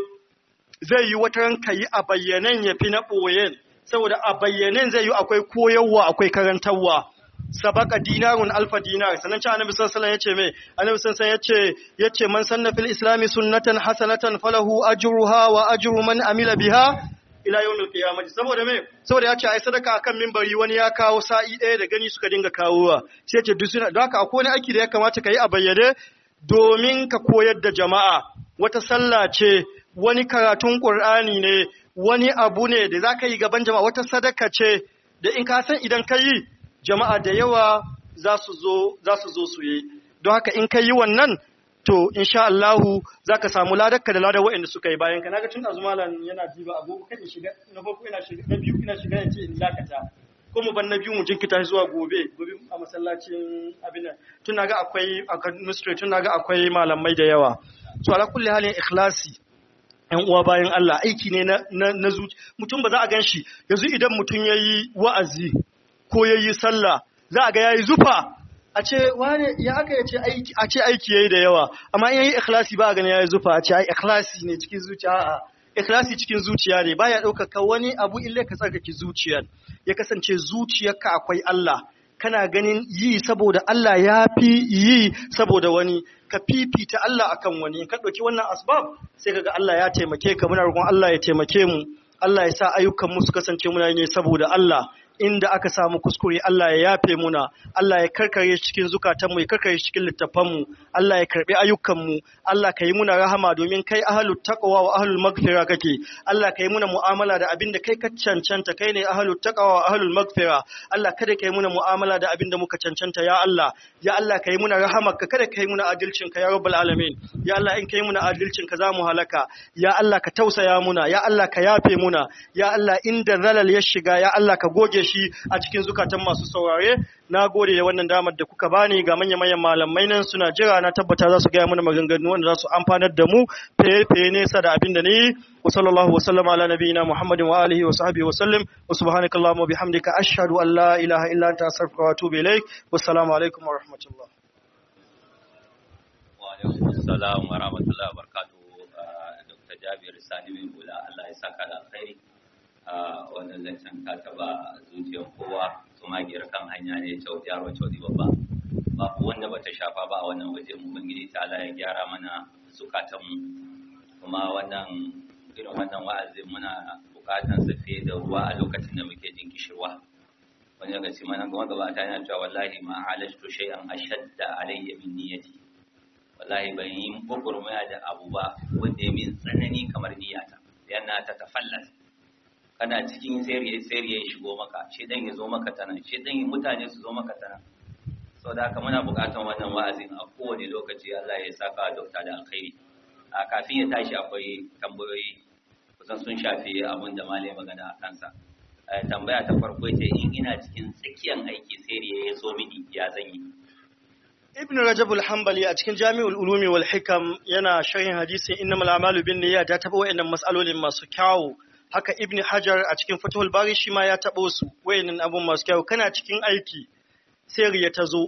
Zai yi wata ranka yi a bayyanen ya fi na ɓoyen. saboda a bayyanen zai yi akwai koyarwa akwai karantarwa sabaka dinarun alfa dinar sannan ci annabi sallallahu alaihi yace me annabi sallallahu yace yace man sanna fil islami sunnatan hasanatan falahu ajruha wa ajru man amila biha ila yawmil qiyamah saboda me saboda yace ai sadaka akan minbari wani ya kawo sa'i ɗaya da gani suka dinga kawowa sai yace duk suna don haka akwai wani aiki da ya kamata ka yi a bayyane domin ka koyar da jama'a wata sallah ce wani karatun qur'ani ne wani abu ne da za ka yi gaban jama'a wata sadaka ce da in ka san idan ka yi jama'a da yawa za su zo su yi don haka in ka yi wannan to insha Allahu za ka samu ladakka da ladar waɗanda suka yi bayan ka naga tun azumalan yana diba agogo kan shiga na farko ina shiga na biyu ina shiga yace in dakata ko mu ban na biyu mu jinkita zuwa gobe gobe a masallacin abin nan tun naga akwai administrator tun naga akwai malamai da yawa to ala kulli halin ikhlasi ‘yan uwa bayan Allah aiki ne na zuci mutum ba za a gan shi yanzu idan mutum ya yi wa'azi ko ya yi sallah za a ga ya yi zufa a ce wane ya aka ya ce aiki a ce aiki ya yi da yawa amma in ya yi ikhlasi ba a gani ya yi zufa a ce ai ikhlasi ne cikin zuciya a ikhlasi cikin zuciya ne baya ɗaukaka wani abu ille ka tsarkake zuciyar ya kasance zuciyarka akwai Allah kana ganin yi saboda Allah ya fi yi saboda wani ka fifita Allah akan wani in ka ɗauki wannan asbab sai kaga Allah ya taimake ka muna roƙon Allah ya taimake mu Allah ya sa ayyukan mu su kasance muna ne saboda Allah inda aka samu kuskure Allah ya yafe muna Allah ya karkare cikin zukatanmu ya karkare cikin littafanmu Allah ya karbi ayyukanmu Allah ka yi muna rahama domin kai ahalut taqwa wa ahlul maghfira kake Allah ka yi muna mu'amala da abinda kai ka cancanta kai ne ahalut taqwa wa ahlul maghfira Allah kada ka yi muna mu'amala da abinda muka cancanta ya Allah ya Allah ka yi muna rahamarka kada ka yi muna adalcin ka ya rabbul alamin ya Allah in ka yi muna adalcin ka zamu halaka ya Allah ka tausaya muna ya Allah ka yafe muna ya Allah inda zalal ya shiga ya Allah ka goge shi a cikin zukatan masu saurare na gode da wannan damar da kuka bani ga manya-manyan malamai nan suna jira na tabbata za su gaya mana maganganu wanda za su amfanar da mu fiye nesa da abin da ni wa sallallahu wa sallama ala nabiyina muhammadin wa alihi wa sahbihi wa sallim wa subhanaka allahumma bihamdika ashhadu an la ilaha illa anta astaghfiruka wa atubu ilaik wassalamu alaikum wa rahmatullah wa alaikum assalam wa rahmatullahi wa barakatuh dr jabir sani bin bula Allah ya saka da alkhairi wannan zancen ka taba zuciyar kowa tumagiyar kan hanya ne kyau yaro kyau babba babu wanda bata shafa ba a wannan waje mu bangiji ta Allah ya gyara mana zukatanmu kuma wannan irin wannan wa'azin muna bukatan sa fiye da ruwa a lokacin da muke jin kishirwa wani daga cikin mana kuma gaba ta yana cewa wallahi ma halashtu shay'an ashadda alayya min niyyati wallahi ban yi gurgurmaya da abu ba wanda ya min tsanani kamar niyyata yana ta tafallas kana cikin sayar ya shigo maka shedan ya zo maka tana shedan mutane su zo maka tana saboda haka muna buƙatar wannan wa'azin a kowane lokaci Allah ya saka dokta da alkhairi a kafin ya tashi akwai tambayoyi kusan sun shafi abin da malai magana a kansa tambaya ta farko ce in ina cikin tsakiyan aiki sai ya zo mini ya zanyi Ibn Rajab al-Hanbali a cikin Jami'ul Ulumi wal Hikam yana sharhin hadisin innamal a'malu binniyat ya taba wayannan mas'alolin masu kyawu haka Ibn Hajar a cikin Fathul Bari shi ma ya tabo su wayannan abun masu kyawu kana cikin aiki sai riya ta zo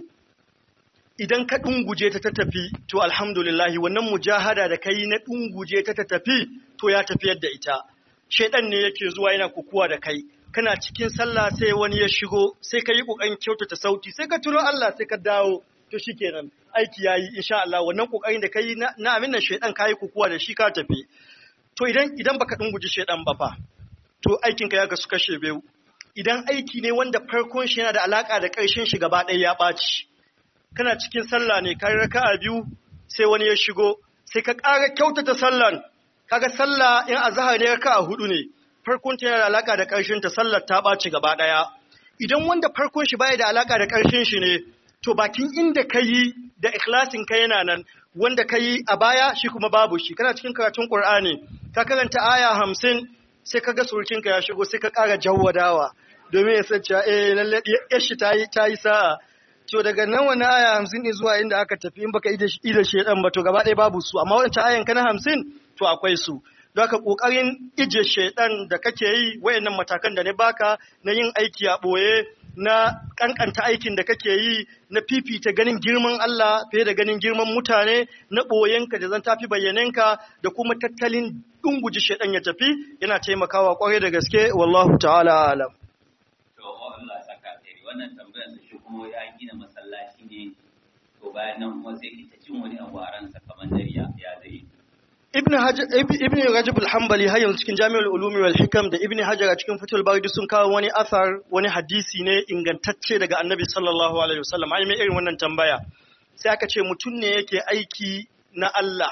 idan ka dunguje ta ta tafi to alhamdulillah wannan mujahada da kai na dunguje ta ta tafi to ya tafiyar da ita shedan ne yake zuwa yana kukuwa da kai kana cikin sallah sai wani ya shigo sai ka yi kokarin kyautata sauti sai ka tuno Allah sai ka dawo to shikenan aiki yayi insha Allah wannan kokarin da kai na amin nan shedan kai kukuwa da shi ka tafi to idan idan baka dunguje shedan ba fa to aikin ka ya ga su kashe biyu idan aiki ne wanda farkon shi yana da alaka da ƙarshen shi gaba ɗaya ya ɓaci kana cikin sallah ne ka raka'a biyu sai wani ya shigo sai ka ƙara kyautata sallan kaga sallah in azhar ne raka'a hudu ne farkon ta yana da alaka da ƙarshen ta sallar ta ɓaci gaba ɗaya idan wanda farkon shi baya da alaka da ƙarshen shi ne to bakin inda ka yi da ikhlasin ka yana nan wanda ka yi a baya shi kuma babu shi kana cikin karatun Qur'ani ka karanta aya hamsin sai ka ga surukinka ya shigo sai ka ƙara jawwadawa domin ya san cewa eh lalle yar shi ta yi ta yi sa'a to daga nan wani aya hamsin ne zuwa inda aka tafi in baka ida ida shedan ba to gaba ɗaya babu su amma wancan ayan kana hamsin to akwai su don haka kokarin ije shedan da kake yi wayannan matakan da ne baka na yin aiki a boye na kankanta aikin da kake yi na fifita ganin girman Allah fiye da ganin girman mutane na ɓoyenka da zan tafi bayyanenka da kuma tattalin dunguji shaidan ya tafi yana taimakawa kwarai da gaske wallahu ta'ala alam to Allah saka alheri wannan tambayar sa shi kuma ya gina masallaci ne to bayan nan kuma sai ita cin wani abu a ransa kamar dariya ya zai Ibn Hajar Ibn Rajab al-Hanbali har yanzu cikin Jami'ul Ulumi wal Hikam da Ibn Hajar a cikin Fathul Bari sun kawo wani athar wani hadisi ne ingantacce daga Annabi sallallahu alaihi wasallam ai mai irin wannan tambaya sai aka ce mutum ne yake aiki na Allah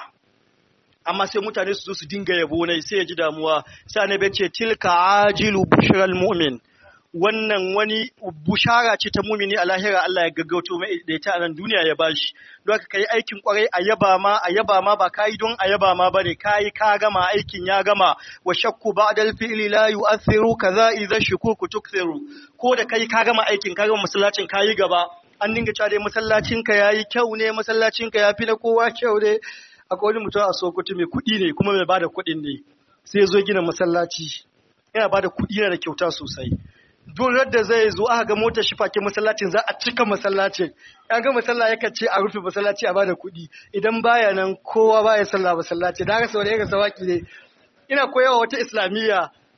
amma sai mutane su zo su dinga yabo ne sai ya ji damuwa sai Annabi ya ce tilka ajilu bushral mu'min wannan wani bushara ce ta mumini a lahira Allah ya gaggauto mai da ita a nan duniya ya bashi don haka kai aikin kwarai a yaba ma a yaba ma ba kai don a yaba ma bane kai ka gama aikin ya gama wa shakku ba'dal fi'li la yu'athiru kaza idza shukuku tukthiru ko da kai ka gama aikin ka gama masallacin kai gaba an dinga cewa dai masallacin ka yayi kyau ne masallacin ka yafi na kowa kyau ne akwai wani mutum a Sokoto mai kuɗi ne kuma mai bada kuɗin ne sai ya zo gina masallaci yana bada kuɗi yana da kyauta sosai duk da zai zo aka ga motar shi fake masallacin za a cika masallacin an ga masalla yakan ce a rufe masallaci a bada kuɗi idan baya nan kowa baya sallah masallaci da haka sau da yaka sawaki ne ina koyawa wata islamiyya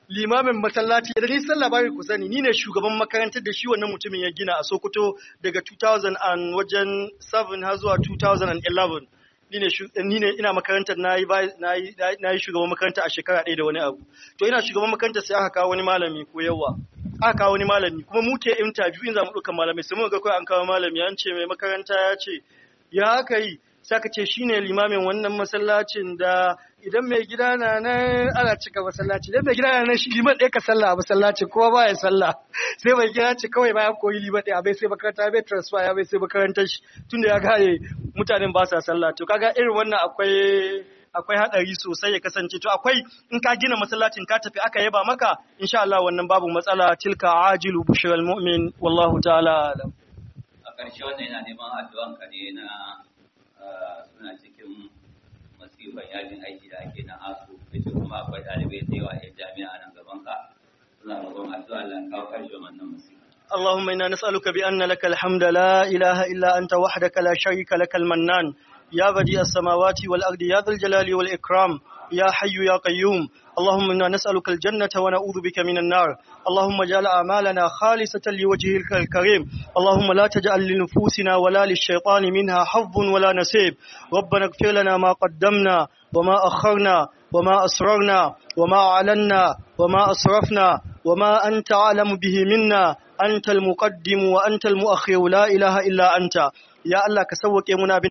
limamin masallaci da ni sallah bari ku sani ni ne shugaban makarantar da shi wannan mutumin ya gina a Sokoto daga 2000 and wajen 7 har zuwa 2011 ni ne ni ne ina makarantar nayi nayi nayi shugaban makaranta a shekara ɗaya da wani abu to ina shugaban makarantar sai aka kawo wani malami ko yawa aka kawo wani malami kuma mu ke interview in za mu ɗauka malamai sai mun ga kawai an kawo malami an ce mai makaranta ya ce ya haka yi sai aka ce shine limamin wannan masallacin da idan mai gida na nan ana cika masallaci idan mai gida na nan shi liman ɗaya ka sallah a masallacin kuma ba ya sallah sai mai gida ce kawai bayan koyi liman ɗaya bai sai makaranta bai transfer ya bai sai makarantar shi tunda ya gane mutanen ba sa sallah to kaga irin wannan akwai akwai hadari sosai ya kasance to akwai in ka gina masallacin ka tafi aka yaba maka insha Allah wannan babu matsala tilka ajilu bushral mu'min wallahu ta'ala alam a ƙarshe wannan yana neman addu'an ka ne na suna cikin masifan yajin aiki da ake na asu da kuma akwai ɗalibai da yawa a jami'a nan gaban ka suna roƙon addu'a Allah ya kawo ƙarshen wannan masifa اللهم إنا نسألك بأن لك الحمد لا إله إلا أنت وحدك لا شريك لك المنان يا بديع السماوات والأرض يا ذا الجلال والإكرام يا حي يا قيوم اللهم إنا نسألك الجنة ونعوذ بك من النار اللهم اجعل أعمالنا خالصة لوجهك الكريم اللهم لا تجعل لنفوسنا ولا للشيطان منها حظ ولا نسيب ربنا اغفر لنا ما قدمنا وما أخرنا وما أسررنا وما أعلنا وما أسرفنا وما أنت أعلم به منا أنت المقدم وأنت المؤخر لا إله إلا أنت يا الله كسوك منا